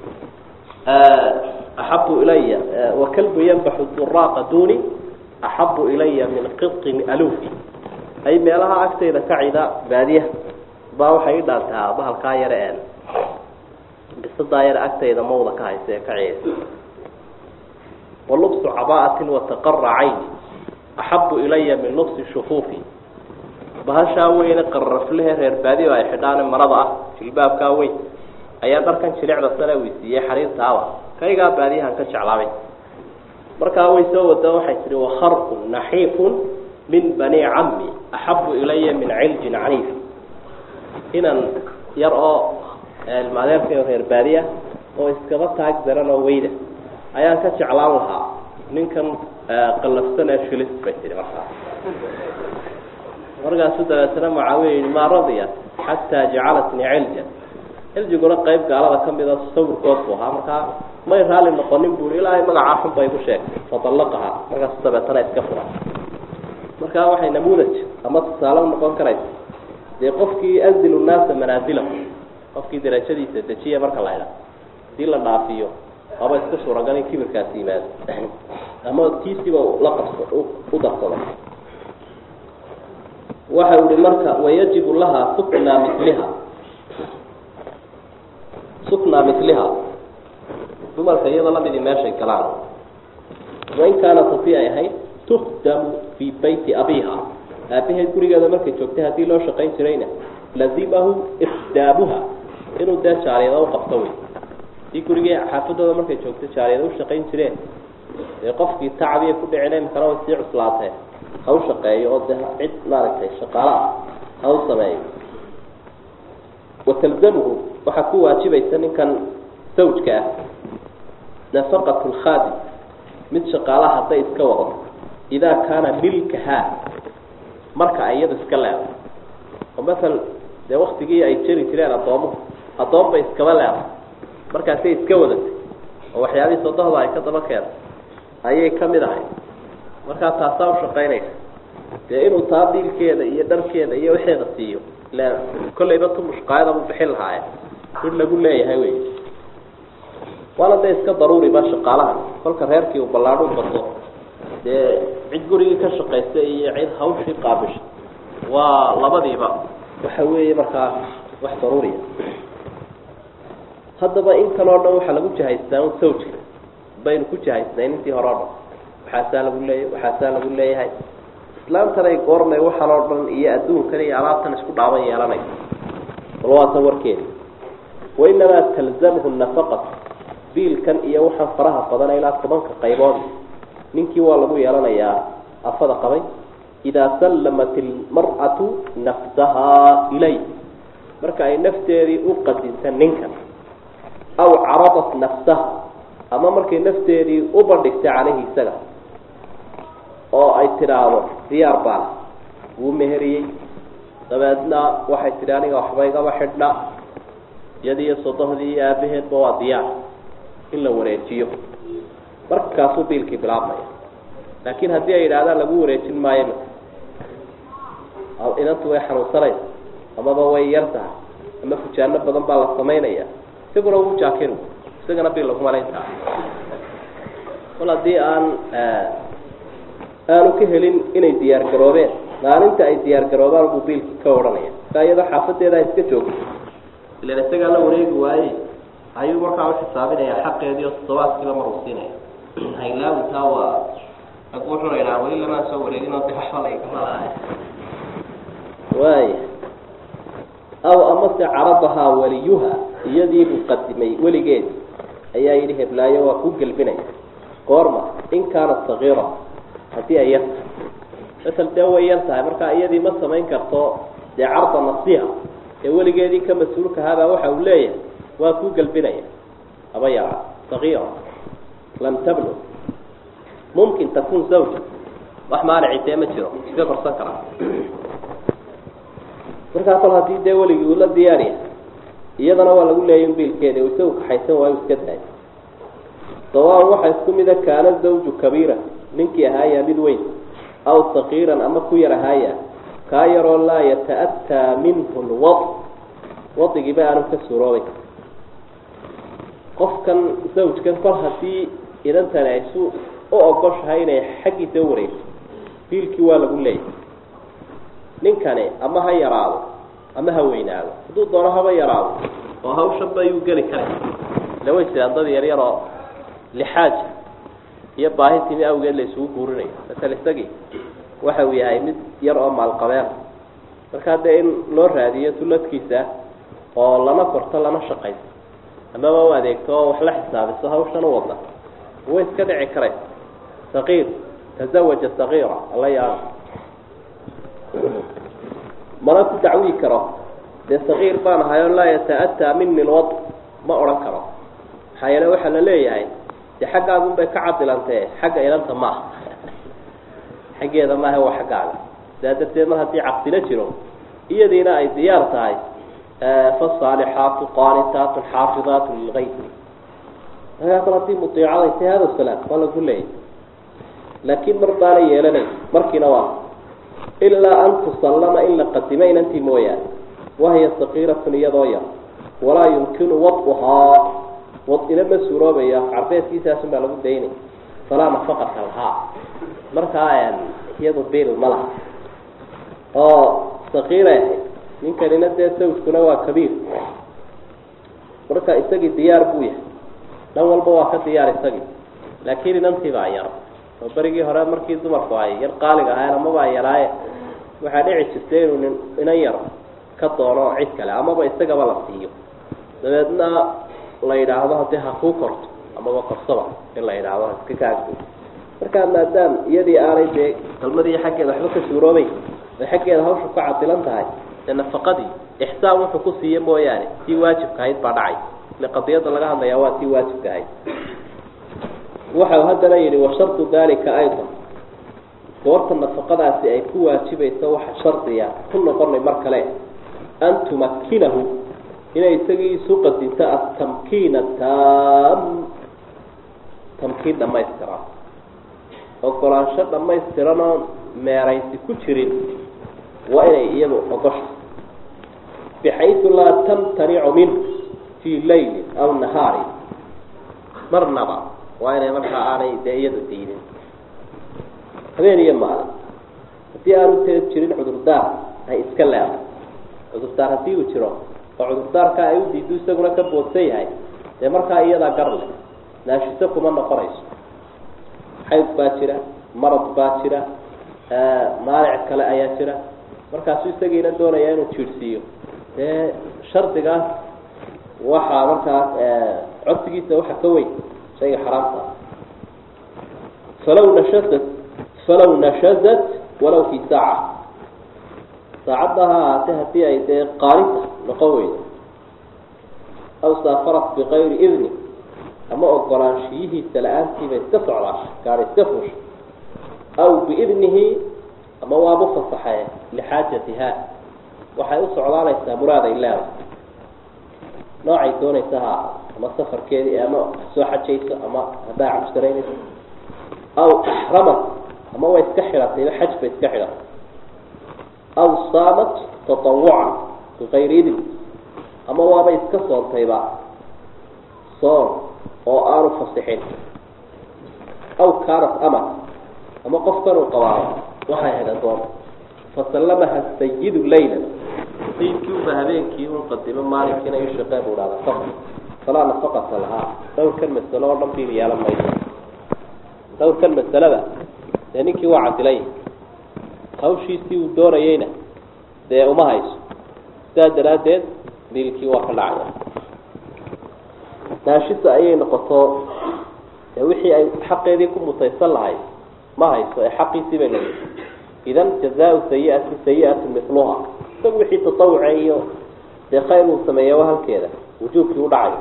axabu ilaya wakalbu yanbaxu duraaqa duni axabu ilaya min qiطin aluufi ay meelaha agteyda ka cida baadiyaha baa waxay ii dhaantaa bahalkaa yare een bisadaa yare agteyda mawda ka haysa ee ka ciyaysa walubsu caba'atin wataqara cayni axabu ilaya min lubsi shufuufi bahashaa weyne qarraflehe reer baadiyo ay xidhaane marada ah jilbaabkaa weyn ayaa dharkan jilicda sane weysiiyey xariirtaaba kaygaa baadiyahan ka jeclaabay markaa way soo wada waxay tihi wakharqun naxiifun min bani cammi axabu ilaya min ciljin caniif inan yar oo ilmaadeerkay reer baadiya oo iskaba taag daran oo weyda ayaan ka jeclaan lahaa ninkan qallafsan ee shilis bay tihi markaa markaasu dabeetana mucaawiya yihi maa radiya xataa jacalatnii cilja ciljiguna qayb gaalada ka mida sawirkood buu ahaa markaa may raali noqonin bui ilaahay magacaa xun bay ku sheegtay fadallaqaha markaasu dabeetana iska furay markaa waxay namuudaj ama tusaale u noqon karaysa dee qofkii anzilu nnaasa manaazilahu qofkii darajadiisa dejiya marka la idha hadii la dhaafiyo aba iska suuragal in kibirkaasi yimaado ama tiisiba la qabso u darsado waxa uhi marka wayajibu laha suknaa miliha suknaa miliha dumarka iyadoo lamidii meeshay galaan wain kaanat hadii ay ahayd tukdamu fii bayti abiha aabaheed gurigeeda markay joogtay haddii loo shaqayn jirayna lazimahu ikdaabuha inuu dee jaariyada u qabto wey hadii gurigii xaafadooda markay joogtay jaariyada u shaqayn jireen dee qofkii tacbiya ku dhicina imkana way sii cuslaateen ha u shaqeeyo oo dee cid maaragtay shaqaalo ah ha u sameeyo watalzamuhu waxaa ku waajibaysa ninkan sawjka ah nafaqat lkhaadim mid shaqaalaha hadday iska wado idaa kaana milkahaa marka ay iyada iska leedahay oo masal dee waktigii ay jeri jireen addoomuhu addoon bay iskaba leedahay markaasay iska wadatay oo waxyaabihii sodohda ay ka daba keentay ayay ka mid ahay markaa taasaa u shaqaynaysa dee inuu taa diilkeeda iyo dharkeeda iyo waxeeda siiyo ila kollayba tu mushqaayada buu bixin lahaaye mid lagu leeyahay wey waana dee iska daruuriba shaqaalaha kolka reerkii uu ballaadhu bato dee cid gurigii ka shaqaysa iyo cid hawshii qaabisha waa labadiiba waxa weeye markaa wax daruuriya haddaba in kaleo dhan waxaa lagu jahaystaa un sawjka baynu ku jahaysnayn intii hore o dhan waxaasaa lagu leeyahay waxaasaa lagu leeyahay islaamtanay goormay waxaan oo dhan iyo adduunkan iyo alaabtan isku dhaaban yeelanay bal waatan warkeeda wainamaa talzamhu nafaqat biilkan iyo waxaan faraha badana ilaa tobanka qaybood ninkii waa lagu yeelanayaa afada qabay idaa sallamat ilmar'atu nafsahaa ilay marka ay nafteedii u qadinta ninkan aw caradat nafsaha ama markay nafteedii u bandhigtay caleyhi isaga oo ay tidhaahdo diyaar baana wuu meheriyey dabeedna waxay tidhi aniga waxba igama xidhna iyadiiyo sodohdii iyo aabaheedba waa diyaar in la wareejiyo markaasuu biilkii bilaabmaya laakiin haddii ay yidhahdaan lagu wareejin maayo inantu way xanuunsanaysa amaba way yar tahay ama fujaano badan baa la samaynaya isaguna wuu jaakin isagana biil laguma layntaa kol haddii aan aanu ka helin inay diyaar garoobeen maalinta ay diyaar garoobaan buu biilkii ka odhanaya markaa iyadoo xaafadeeda iska joogto ilan isagaa la wareegi waaye ayuu markaa uxisaabinayaa xaqeediio toddobaadkiiba maruu siinaya haylaawitaa waa ag wuxuu laydhaha weli lamaa soo wareeginoo de waxba lagamalahay waaya aw amase caradahaa waliyuha iyadiibuu qadimay weligeedi ayaa yidhi heblaayo waa ku gelbinaya goorma in kaanat sagiira haddii ay yartahay masel dee way yar tahay markaa iyadii ma samayn karto dee carda nasiha ee weligeedii ka mas-uulkahaabaa waxa uu leeyahay waa ku gelbinaya haba yaraa sagiira lam tablu mumkin takun zawja wax maanici dee ma jiro iska korsan karaa markaa kol haddii dee weligii uu la diyaariya iyadana waa lagu leeyay in biilkeeda u isagu kaxaysan waayu iska dahay sawaan waxaa isku mida kaana zawju kabiira ninkii ahaaya mid weyn aw sakiiran ama ku yar ahaaya kaa yaroo laa yata-ataa minhu lwad wadigiiba aanu ka suuroobay qofkan zawjkan kol haddii idantani ay su u ogoshahay inay xaggiisa u wareegto biilkii waa lagu leeyahay ninkani ama ha yaraado ama ha weynaado hadduu doono haba yaraado oo hawshanba ayuu geli karay ila way jiraan dad yar yar oo lixaaja iyo baahi timi awgeed la isugu guurinayo masel isagii waxa uu yahay mid yar oo maalqabeen markaa dee in loo raadiyo tulladkiisa oo lana korto lana shaqayso amaba u adeegto oo wax la xisaabiso hawshan u wadna way iska dhici karaysa saqiir tazawaja sagiira alla yaaba mana ku dacwii karo dee sagiir baan ahay oo laa yata-ataa mini lwad ma odhan karo maxaa yeele waxaa la leeyahay dee xaggaagun bay ka cadilantee xagga ilanta maaha xaggeeda maaha waa xaggaaga sidaa darteed mar haddii caqsilo jiro iyadiina ay diyaar tahay fasaalixaatu qaanitaatu xaafidaatu lilgayb markaa kol haddii mudiicada tay hada salaam waa lagu leeyahy laakiin mar baana yeelanay markiina waa ilaa an tusallama in la qadimo inantii mooyaane wahiya sakiiratun iyadoo yar walaa yumkinu wad'uhaa wad-ina ma suuroobayo carbeedkiisaasun baa lagu daynay falaa nafaqata lahaa markaa iyadu biil ma laha oo sakiiray ahayd ninkanina dee sawjkuna waa kabiir marka isagii diyaar buu yahay dhan walba waa ka diyaar isagii laakiin inantii baa yar oo berigii hore markii dumarku ay yar qaaliga ahayn amabaa yaraaye waxaa dhici jirtay inuu nin inan yar ka doono cid kale amaba isagaba la siiyo dabeedna la yidhaahdo haddii ha kuu korto amaba korsaba in la yidhaahdo iska kaagdo markaa maadaam iyadii aanay dee kalmadii xaggeeda waxba ka suuroobay ay xaggeeda hawsha ku cadilan tahay dee nafaqadii ixsaan wuxuu ku siiye mooyaane tii waajibka ahayd baa dhacay ile qadiyadda laga hadlayaa waa tii waajibka ahayd waxau haddana yidhi wa shardu dalika aydan goorta nafaqadaasi ay ku waajibayso waxa shardiya ku noqonay mar kale an tumakinahu inay isagii isu qadinto atamkiina taam tamkiin dhamaystiran ogolaansho dhamaystiranoo meeraysi ku jirin waa inay iyadu ogosha bixaysu laa tamtanicu minhu fii laylin aw nahaarin marnaba waa inay markaa aanay dee iyadu diidin habeen iyo maalin haddii aanu tee jirin cudurdaar ay iska leedahay cudurdaar haddii uu jiro oo cudurdaarka ay u diido isaguna ka boodsan yahay dee markaa iyadaa gar leh naashiso kuma noqonayso xayd baa jira marad baa jira maalic kale ayaa jira markaasu isagiina doonaya inuu jiirhsiiyo dee shardigaas waxaa markaas codsigiisa waxa ka weyn shayga xaraamta falaw nashazat falaw nashazat walaw fi saaca saacadda ha ahaatee haddii ay dee qaalinta noqon weydo aw saafarat bikayri idni ama ogolaanshiyihiisa la-aantiiba iska socdaasha gaari iska fuusha aw biidnihi ama waabu fasaxee lixaajatiha waxay u socdaanaysaa muraaday leedahay noocay doonaysa ha ahaa ama safarkeedii ama soo xajayso ama haddaa cabsaraynayso aw axramat ama way iska xidhatayba xaj bay iska xidhatay aw saamat tatawucan bikayri idn ama waaba iska soontayba soon oo aanu fasixin aw kaanat ama ama qofkan uu qabaado waxay ahayd addoon fasallamaha sayidu laylan sayidkii uba habeenkii un qadimo maalinkiina ii shaqee buu dhahda safar falaa nafaqata lahaa dhowrkan masalo oo dhan biil yeelan mayso dhowrkan masalada dee ninkii waa cadilay hawshiisii uu doonayeyna dee uma hayso sidaa daraaddeed biilkii waa ka dhacaya naashisa ayay noqoto ee wixii ay xaqeedii ku mutaysan lahayd ma hayso ee xaqiisii bay leedahay idan jazaau sayiati sayiatu miluha isagu wixii tatawuca iyo dee khayr uu sameeya waa halkeeda wujuubkii u dhacayo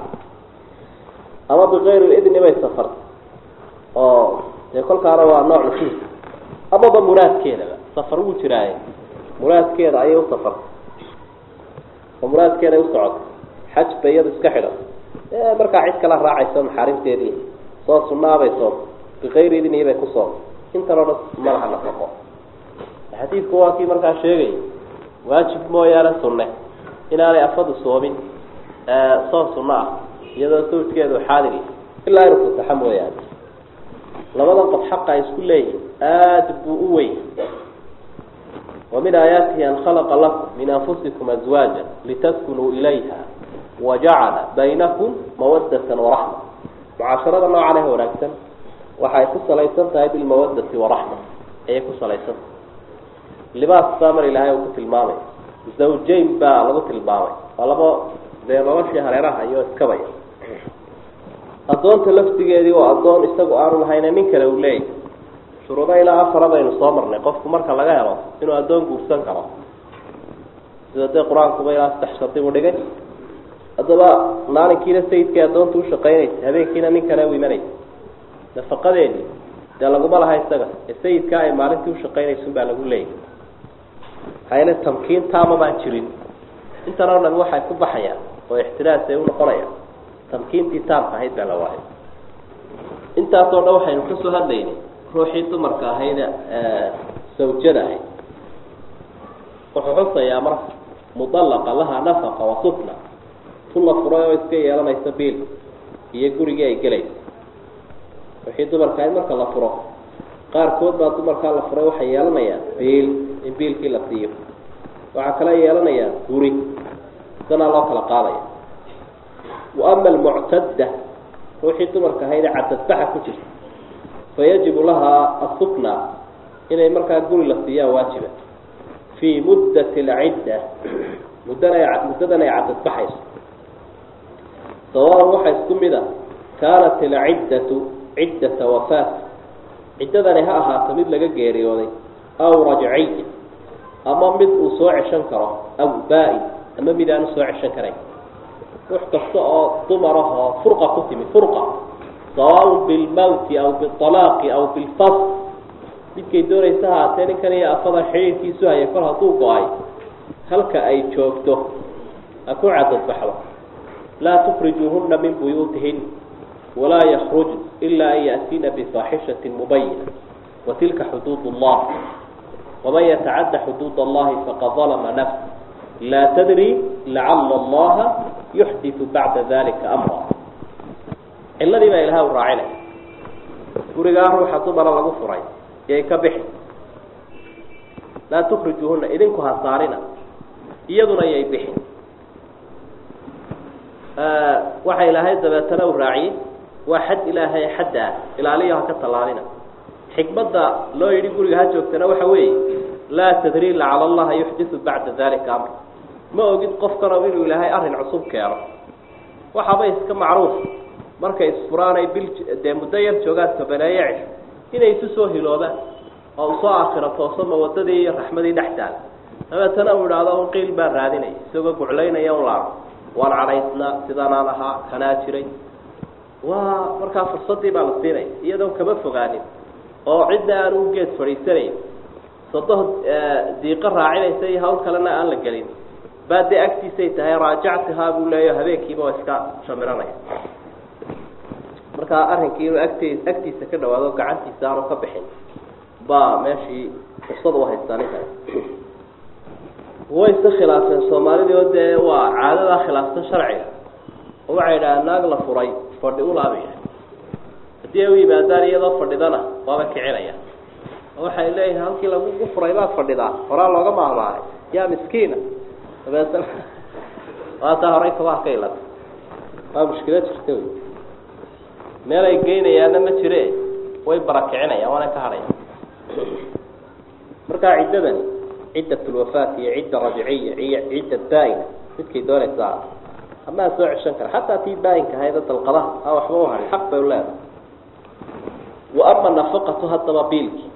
ama bikayri idni bay safartay oo dee kolkaana waa nooc nusuus amaba muraadkeedaba safar wuu jiraaye muraadkeeda ayay u safartay oo muraadkeeday u socotay xaj bay iyadu iska xidhan markaa cid kala raacayso maxaarimteedii soo sunnaabay soomta bikayri idnihi bay ku soomtay intan oo dhan madaxa nafaqo xadiidku waa kii markaa sheegay waajib mooyaane sunne inaanay afadu soomin soon sunno ah iyadoo sawjkeedu xaadiri ilaa inuu fasaxo mooyaane labadan qof xaqa ay isku leeyihin aada buu u weyn wa min aayaatihi an khalaqa lakum min anfusikum azwaaja litaskunuu ilayha wajacala baynakum mawadatan waraxma mucaasharada noocan ah wanaagsan waxay ku salaysan tahay bilmawadati waraxma ayay ku salaysan tahay libaas baa mar ilaahay uu ku tilmaamay zawjayn baa lagu tilmaamay waa labo dee noloshii hareeraha iyo iskabaya addoonta laftigeedii oo addoon isagu aanu lahayna nin kale uu leeyahy shuruudo ilaa afara baynu soo marnay qofku marka laga helo inuu addoon guursan karo sida dee qur-aankuba ilaa saddex shardi buu dhigay haddaba maalinkiina sayidkii addoonta ushaqaynaysa habeenkiina nin kale u imanaysa nafaqadeedii dee laguma laha isaga ee sayidkaa ay maalintii ushaqaynaysun baa lagu leeyahy maxaa yeele tamkiin taama baan jirin intan oo dhan waxay ku baxayaan oo ixtiraas ay unoqonayaan tamkiintii taamka ahayd baa la waayay intaasoo dhan waxaynu kasoo hadlaynay ruuxii dumarka ahayd sawjada ahayd wuxuu xusayaa marka mudallaqa laha nafaqa wa sufna tu la furay oo iska yeelanaysa biil iyo gurigii ay gelaysa wixii dumarka ahayd marka la furo qaarkood baa dumarkaa la furay waxay yeelanayaan biil in biilkii la siiyo waxaa kale yeelanayaan guri sanaa loo kala qaadaya wa ama almuctadda ruuxii dumarka ahayd ee cadadbaxa ku jirta fayajibu lahaa asufna inay markaa guri la siiyaa waajiba fii muddati alcidda muddana muddadan ay cadadbaxayso sawaan waxaa isku mid a kaanat alciddatu ciddata wafaat ciddadani ha ahaato mid laga geeriyooday aw rajciya ama mid uu soo ceshan karo aw baa-in ama mid aanu soo ceshan karayn ruux kasta oo dumar ah oo furqa ku timi furqa sawaaun bilmawti aw bialaaqi aw bilfas midkay doonaysa haatee ninkan iyo afada xidhiirkiisu haya kor hadduu go-ay halka ay joogto ha ku cadadbaxdo laa tukrijuuhuna min buyuutihin walaa yakruj ila an ya'tiina bifaaxishatin mubayina watilka xuduud اllah waman yatacadda xuduud allahi faqad dalama nafs laa tadri lacala allaha yuxditu bacda dalika amra ciladii baa ilaha u raacinay gurigaa ruuxa dumara lagu furay yay ka bixi laa tukrijuuhuna idinku ha saarina iyaduna yay bixin waxa ilaahay dabeetana u raaciyey waa xad ilaahay xadda ah ilaaliyo ha ka tallaalina xikmadda loo yidhi guriga ha joogtana waxa weeye laa tadri lacala allaha yuxditu bacda dalika amr ma ogid qofkano inuu ilaahay arrin cusub keeno waxaaba iska macruuf markay isfuraanay bil dee muddo yar joogaan tobaneeye cisho inay isu soo hiloobaan oo u soo aakhiro tooso mawadadii iyo raxmadii dhex taala dabeetana uu idhaahdo un qiil baan raadinaya isagoo guclaynaya un laao waan cadhaysnaa sidanaan ahaa kanaa jiray waa markaa fursadii baa la siinaya iyadoon kama fogaanin oo cidna aan u geed fadhiisanayn sodoh diiqo raacinaysa iyo hawl kalena aan la gelin baa dee agtiisay tahay raajactihaa buu leeyaho habeenkiiba waa iska shamiranaya markaa arrinkii inuu agt agtiisa ka dhawaado gacantiisa aanu ka bixin baa meeshii fursad u haystaa ninkan way iska khilaafeen soomaalidii oo dee waa caadadaa khilaafsan sharciga oo waxay idhaha naag la furay fadhi ulaabaya haddii ay u yimaadaan iyadoo fadhidana waaba kicinaya waxay leeyihin halkii lagugu furay baad fadhidaa horaa looga maahmaahay yaa miskiina dabeetna waataa horay kabaha ka ilata waa mushkilo jirta wey meel ay geynayaana ma jire way barakicinayaan waana ka hadhaya markaa ciddadani ciddat lwafaat iyo cidda rajiciya iyo cidda baa-ina midkay doonaysaa amaa soo ceshan kara xataa tii baa-inka ahayd dalqadaha a waxba u hahay xaq bay u leedahay wa ama nafaqatu haddaba biilki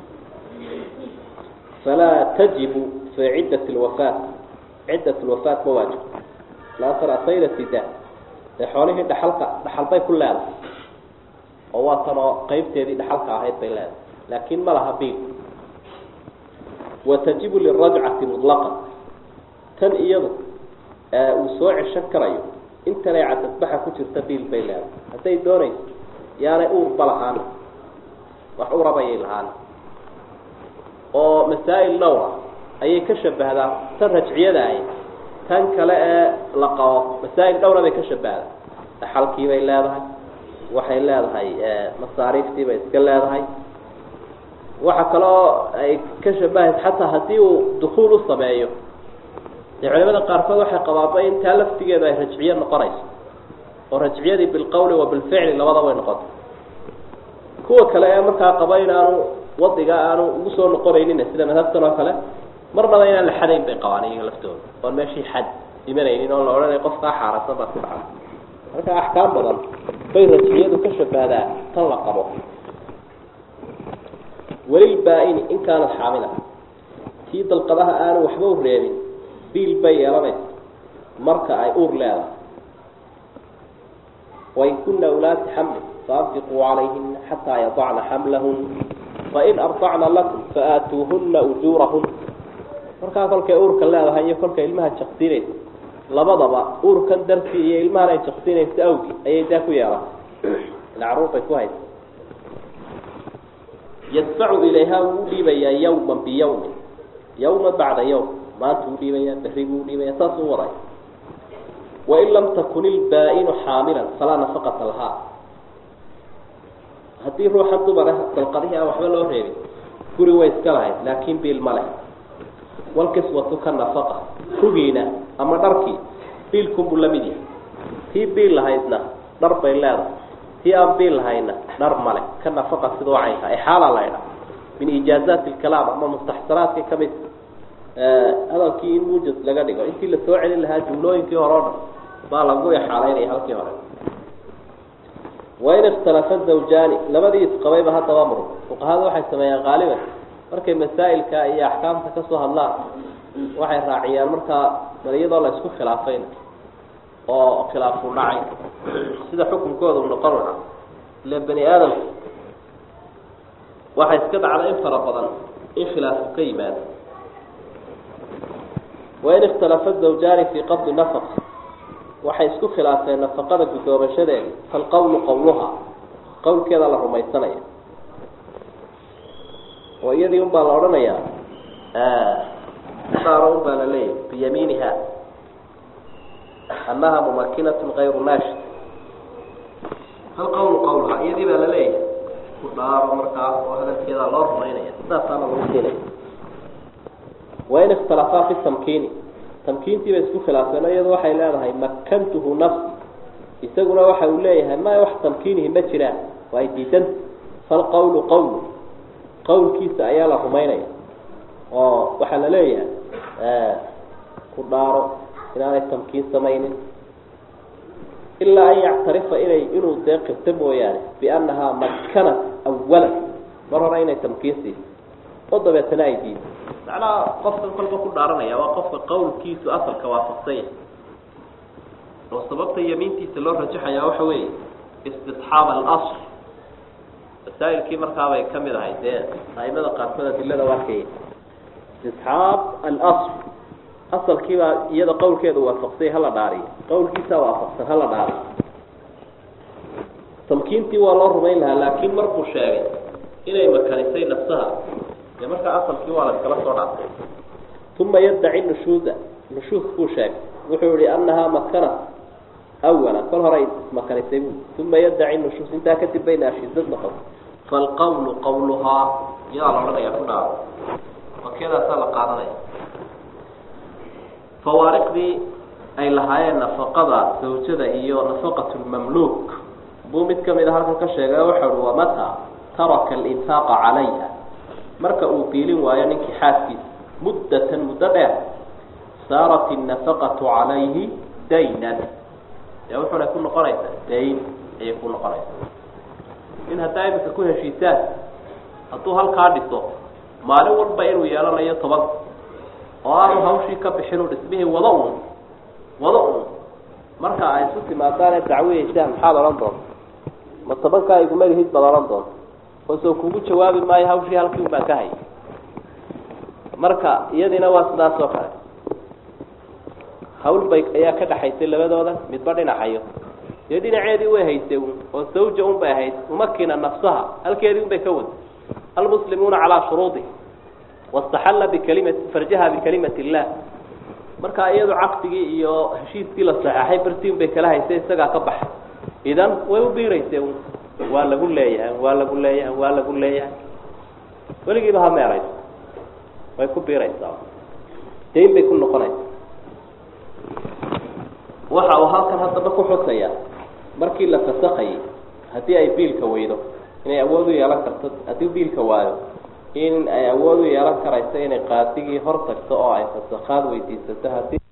falaa tajibu fi ciddat lwafaat ciddat lwafaat ma waajib laasar asayda sida dee xoolihii dhaxalka dhaxalbay ku leedahay oo waa tan oo qeybteedii dhaxalka ahayd bay leedahay laakin ma laha biil watajibu lirajcati muطlaqan tan iyadu uu soo ceshan karayo intanay cadadbaxa ku jirta biil bay leedahay hadday doonayso yaanay uurba lahaana wax urabayay lahaana oo masaa'il dhowra ayay ka shabahdaa tan rajciyada ahy tan kale ee la qabo masaa'il dhowra bay ka shabahdaa dhaxalkii bay leedahay waxay leedahay masaariiftii bay iska leedahay waxa kaloo ay ka shabahaysa xataa haddii uu dukuul u sameeyo dee culimada qaarkood waxay qabaaba in taa laftigeedu ay rajciye noqonayso oo rajciyadii bilqowli wa bilficli labada way noqota kuwa kale ee markaa qaba in aanu wadiga aanu ugu soo noqonaynin sida madhabtan oo kale marnaba inaan la xadayn bay qabaan iyaga laftooda oon meeshii xad imanaynin oo la odhanay qofkaa xaarasan baa ku dhaca marka axkaam badan bay rajciyadu ka shabahdaa tan la qabo welilbaa-ini in kaanad xaamila tii dalqadaha aanu waxba u reebin biil bay yeelanaysa marka ay uur leedahay wain kuna ulaati xamlin faanfiquu calayhina xataa yadacna xamlahun fain ardacna lakum faatuuhuna ujuurahun markaa kolkay uurka leedahay iyo kolkay ilmaha jaqsinaysa labadaba uurkan dartii iyo ilmahan ay jaqsinaysa awgi ayay daa ku yeelatay ila caruur bay ku haysa yadfacu ilayha wuu udhiibayaa yawma biyawmin yawma bacda yawm maanta udhiibaya berri buu udhiibaya saas u waday wain lam takun ilbaa-inu xaamilan falaa nafaqata lahaa haddii ruuxan dumar dalqadihii aan waxba loo reebin guri way iska lahayd laakin biil ma leh walkiswatu ka nafaqa rugiina ama dharkii biilkunbuu la mid yahay tii biil lahaydna dhar bay leedahay tii aan biil lahayna dhar male ka nafaqa sidoo caynka ay xaalaa la ydha min ijaazaati lkalaam ama mustaxsanaadka kamid hadalkii in muujad laga dhigo intii lasoo celin lahaa jumlooyinkii hore o dhan baa lagu exaalaynaya halkii hore wain ikhtalafa zawjaani labadii isqabayba haddaba murug fuqahadu waxay sameeyaan qaaliban markay masaa'ilka iyo axkaamta kasoo hadlaan waxay raaciyaan markaa bal iyadoo la isku khilaafayna oo khilaafu dhacay sida xukunkooda u noqon lahaa ile bani aadamku waxay iska dhacda in fara badan in khilaafku ka yimaado wain ikhtalafa zawjaani fii qabdi nafaqa waxay isku khilaafeen nafaqada guddoomashadeeda falqowlu qowluha qowlkeeda la rumaysanaya oo iyadii un baa la odhanayaa saaro un baa la leeyahy biyamiiniha annaha mumakinatu kayru naashid hal qowlu qowluha iyadii baa la leeyahay ku dhaaro markaa oo hadalkeeda loo rumaynaya sidaasaana lagu keenaya wain ikhtalafaa fi tamkiini tamkiintii bay isku khilaafeen o iyadu waxay leedahay makantuhu nafsi isaguna waxa uu leeyahay maya wax tamkiinihi ma jiraan waa ay diidanta falqowlu qowlu qowlkiisa ayaa la rumaynaya oo waxaa la leeyahay ku dhaaro inaanay tamkiin samaynin ilaa an yactarifa inay inuu dee qirto mooyaane biannahaa makanat awalan mar hore inay tamkiin siiso oo dabeetana ay diido macnaha qofkan kolba ku dhaaranaya waa qofka qowlkiisu asalka waafaqsanya oo sababta yamiintiisa loo rajaxayaa waxa weeye istixaab alasl masaa'ilkii markaabay ka mid ahay dee aimada qaarkood adilada u arkaya istisxaab alasl asalkiibaa iyada qowlkeeda waafaqsay hala dhaariyo qowlkiisaa waafaqsan hala dhaariyo tamkiintii waa loo rumayn lahaa laakiin markuu sheegay inay makanisay nafsaha dee markaa asalkii waa la iskala soo dhaafay uma yaddaci nushuuda nushuudkuu sheegay wuxuu yihi annahaa makanat awala kol hore ismakanisay bu uma yaddaci nushuus intaa kadib bay naashiisad noqon falqawlu qawluhaa iyadaa la odhanaya ku dhaao wakiyadaasaa la qaadanaya fawaariqdii ay lahaayeen nafaqada zawjada iyo nafaqat lmamluuk buu mid kamid a halkan ka sheegay waxa uhi wamata taraka alinfaaqa calayha marka uu biilin waayo ninkii xaaskiisa muddatan muddo dheer saarat innafaqatu calayhi daynan dee wuxuna ku noqonaysaa dayn ayay ku noqonaysaa in haddaa imika ku heshiisaan hadduu halkaa dhiso maalin walba inuu yeelanayo toban oo aanu hawshii ka bixin u dhismihii wada un wada un marka ay isu timaadaane dacwiyeysaan maxaad odhan doonta ma tobankaa igumagahid baad odhan doonta oo soo kugu jawaabi maayo hawshii halkii un baan ka hayay marka iyadiina waa sidaas oo kale hawl bay ayaa ka dhaxaysay labadooda midba dhinacayo dee dhinaceedii way haysay un oo zawja un bay ahayd umakina nafsaha halkeedii un bay ka wada almuslimuuna calaa shuruudi wastaxalla bikalimati farjaha bikalimati illah marka iyadu caqdigii iyo heshiiskii la saxeexay bartiin bay kala haysay isagaa ka baxay idan way u biiraysay un waa lagu leeyahay waa lagu leeyahay waa lagu leeyahay weligiiba ha meerayso way ku biiraysaa dayn bay ku noqonaysa waxa uu halkan haddaba ku xusaya markii la fasakayay haddii ay biilka weydo inay awood u yeelan karto haddii biilka waayo in ay awood u yeelan karayso inay qaadigii hor tagto oo ay fasakhaad weydiisato haddii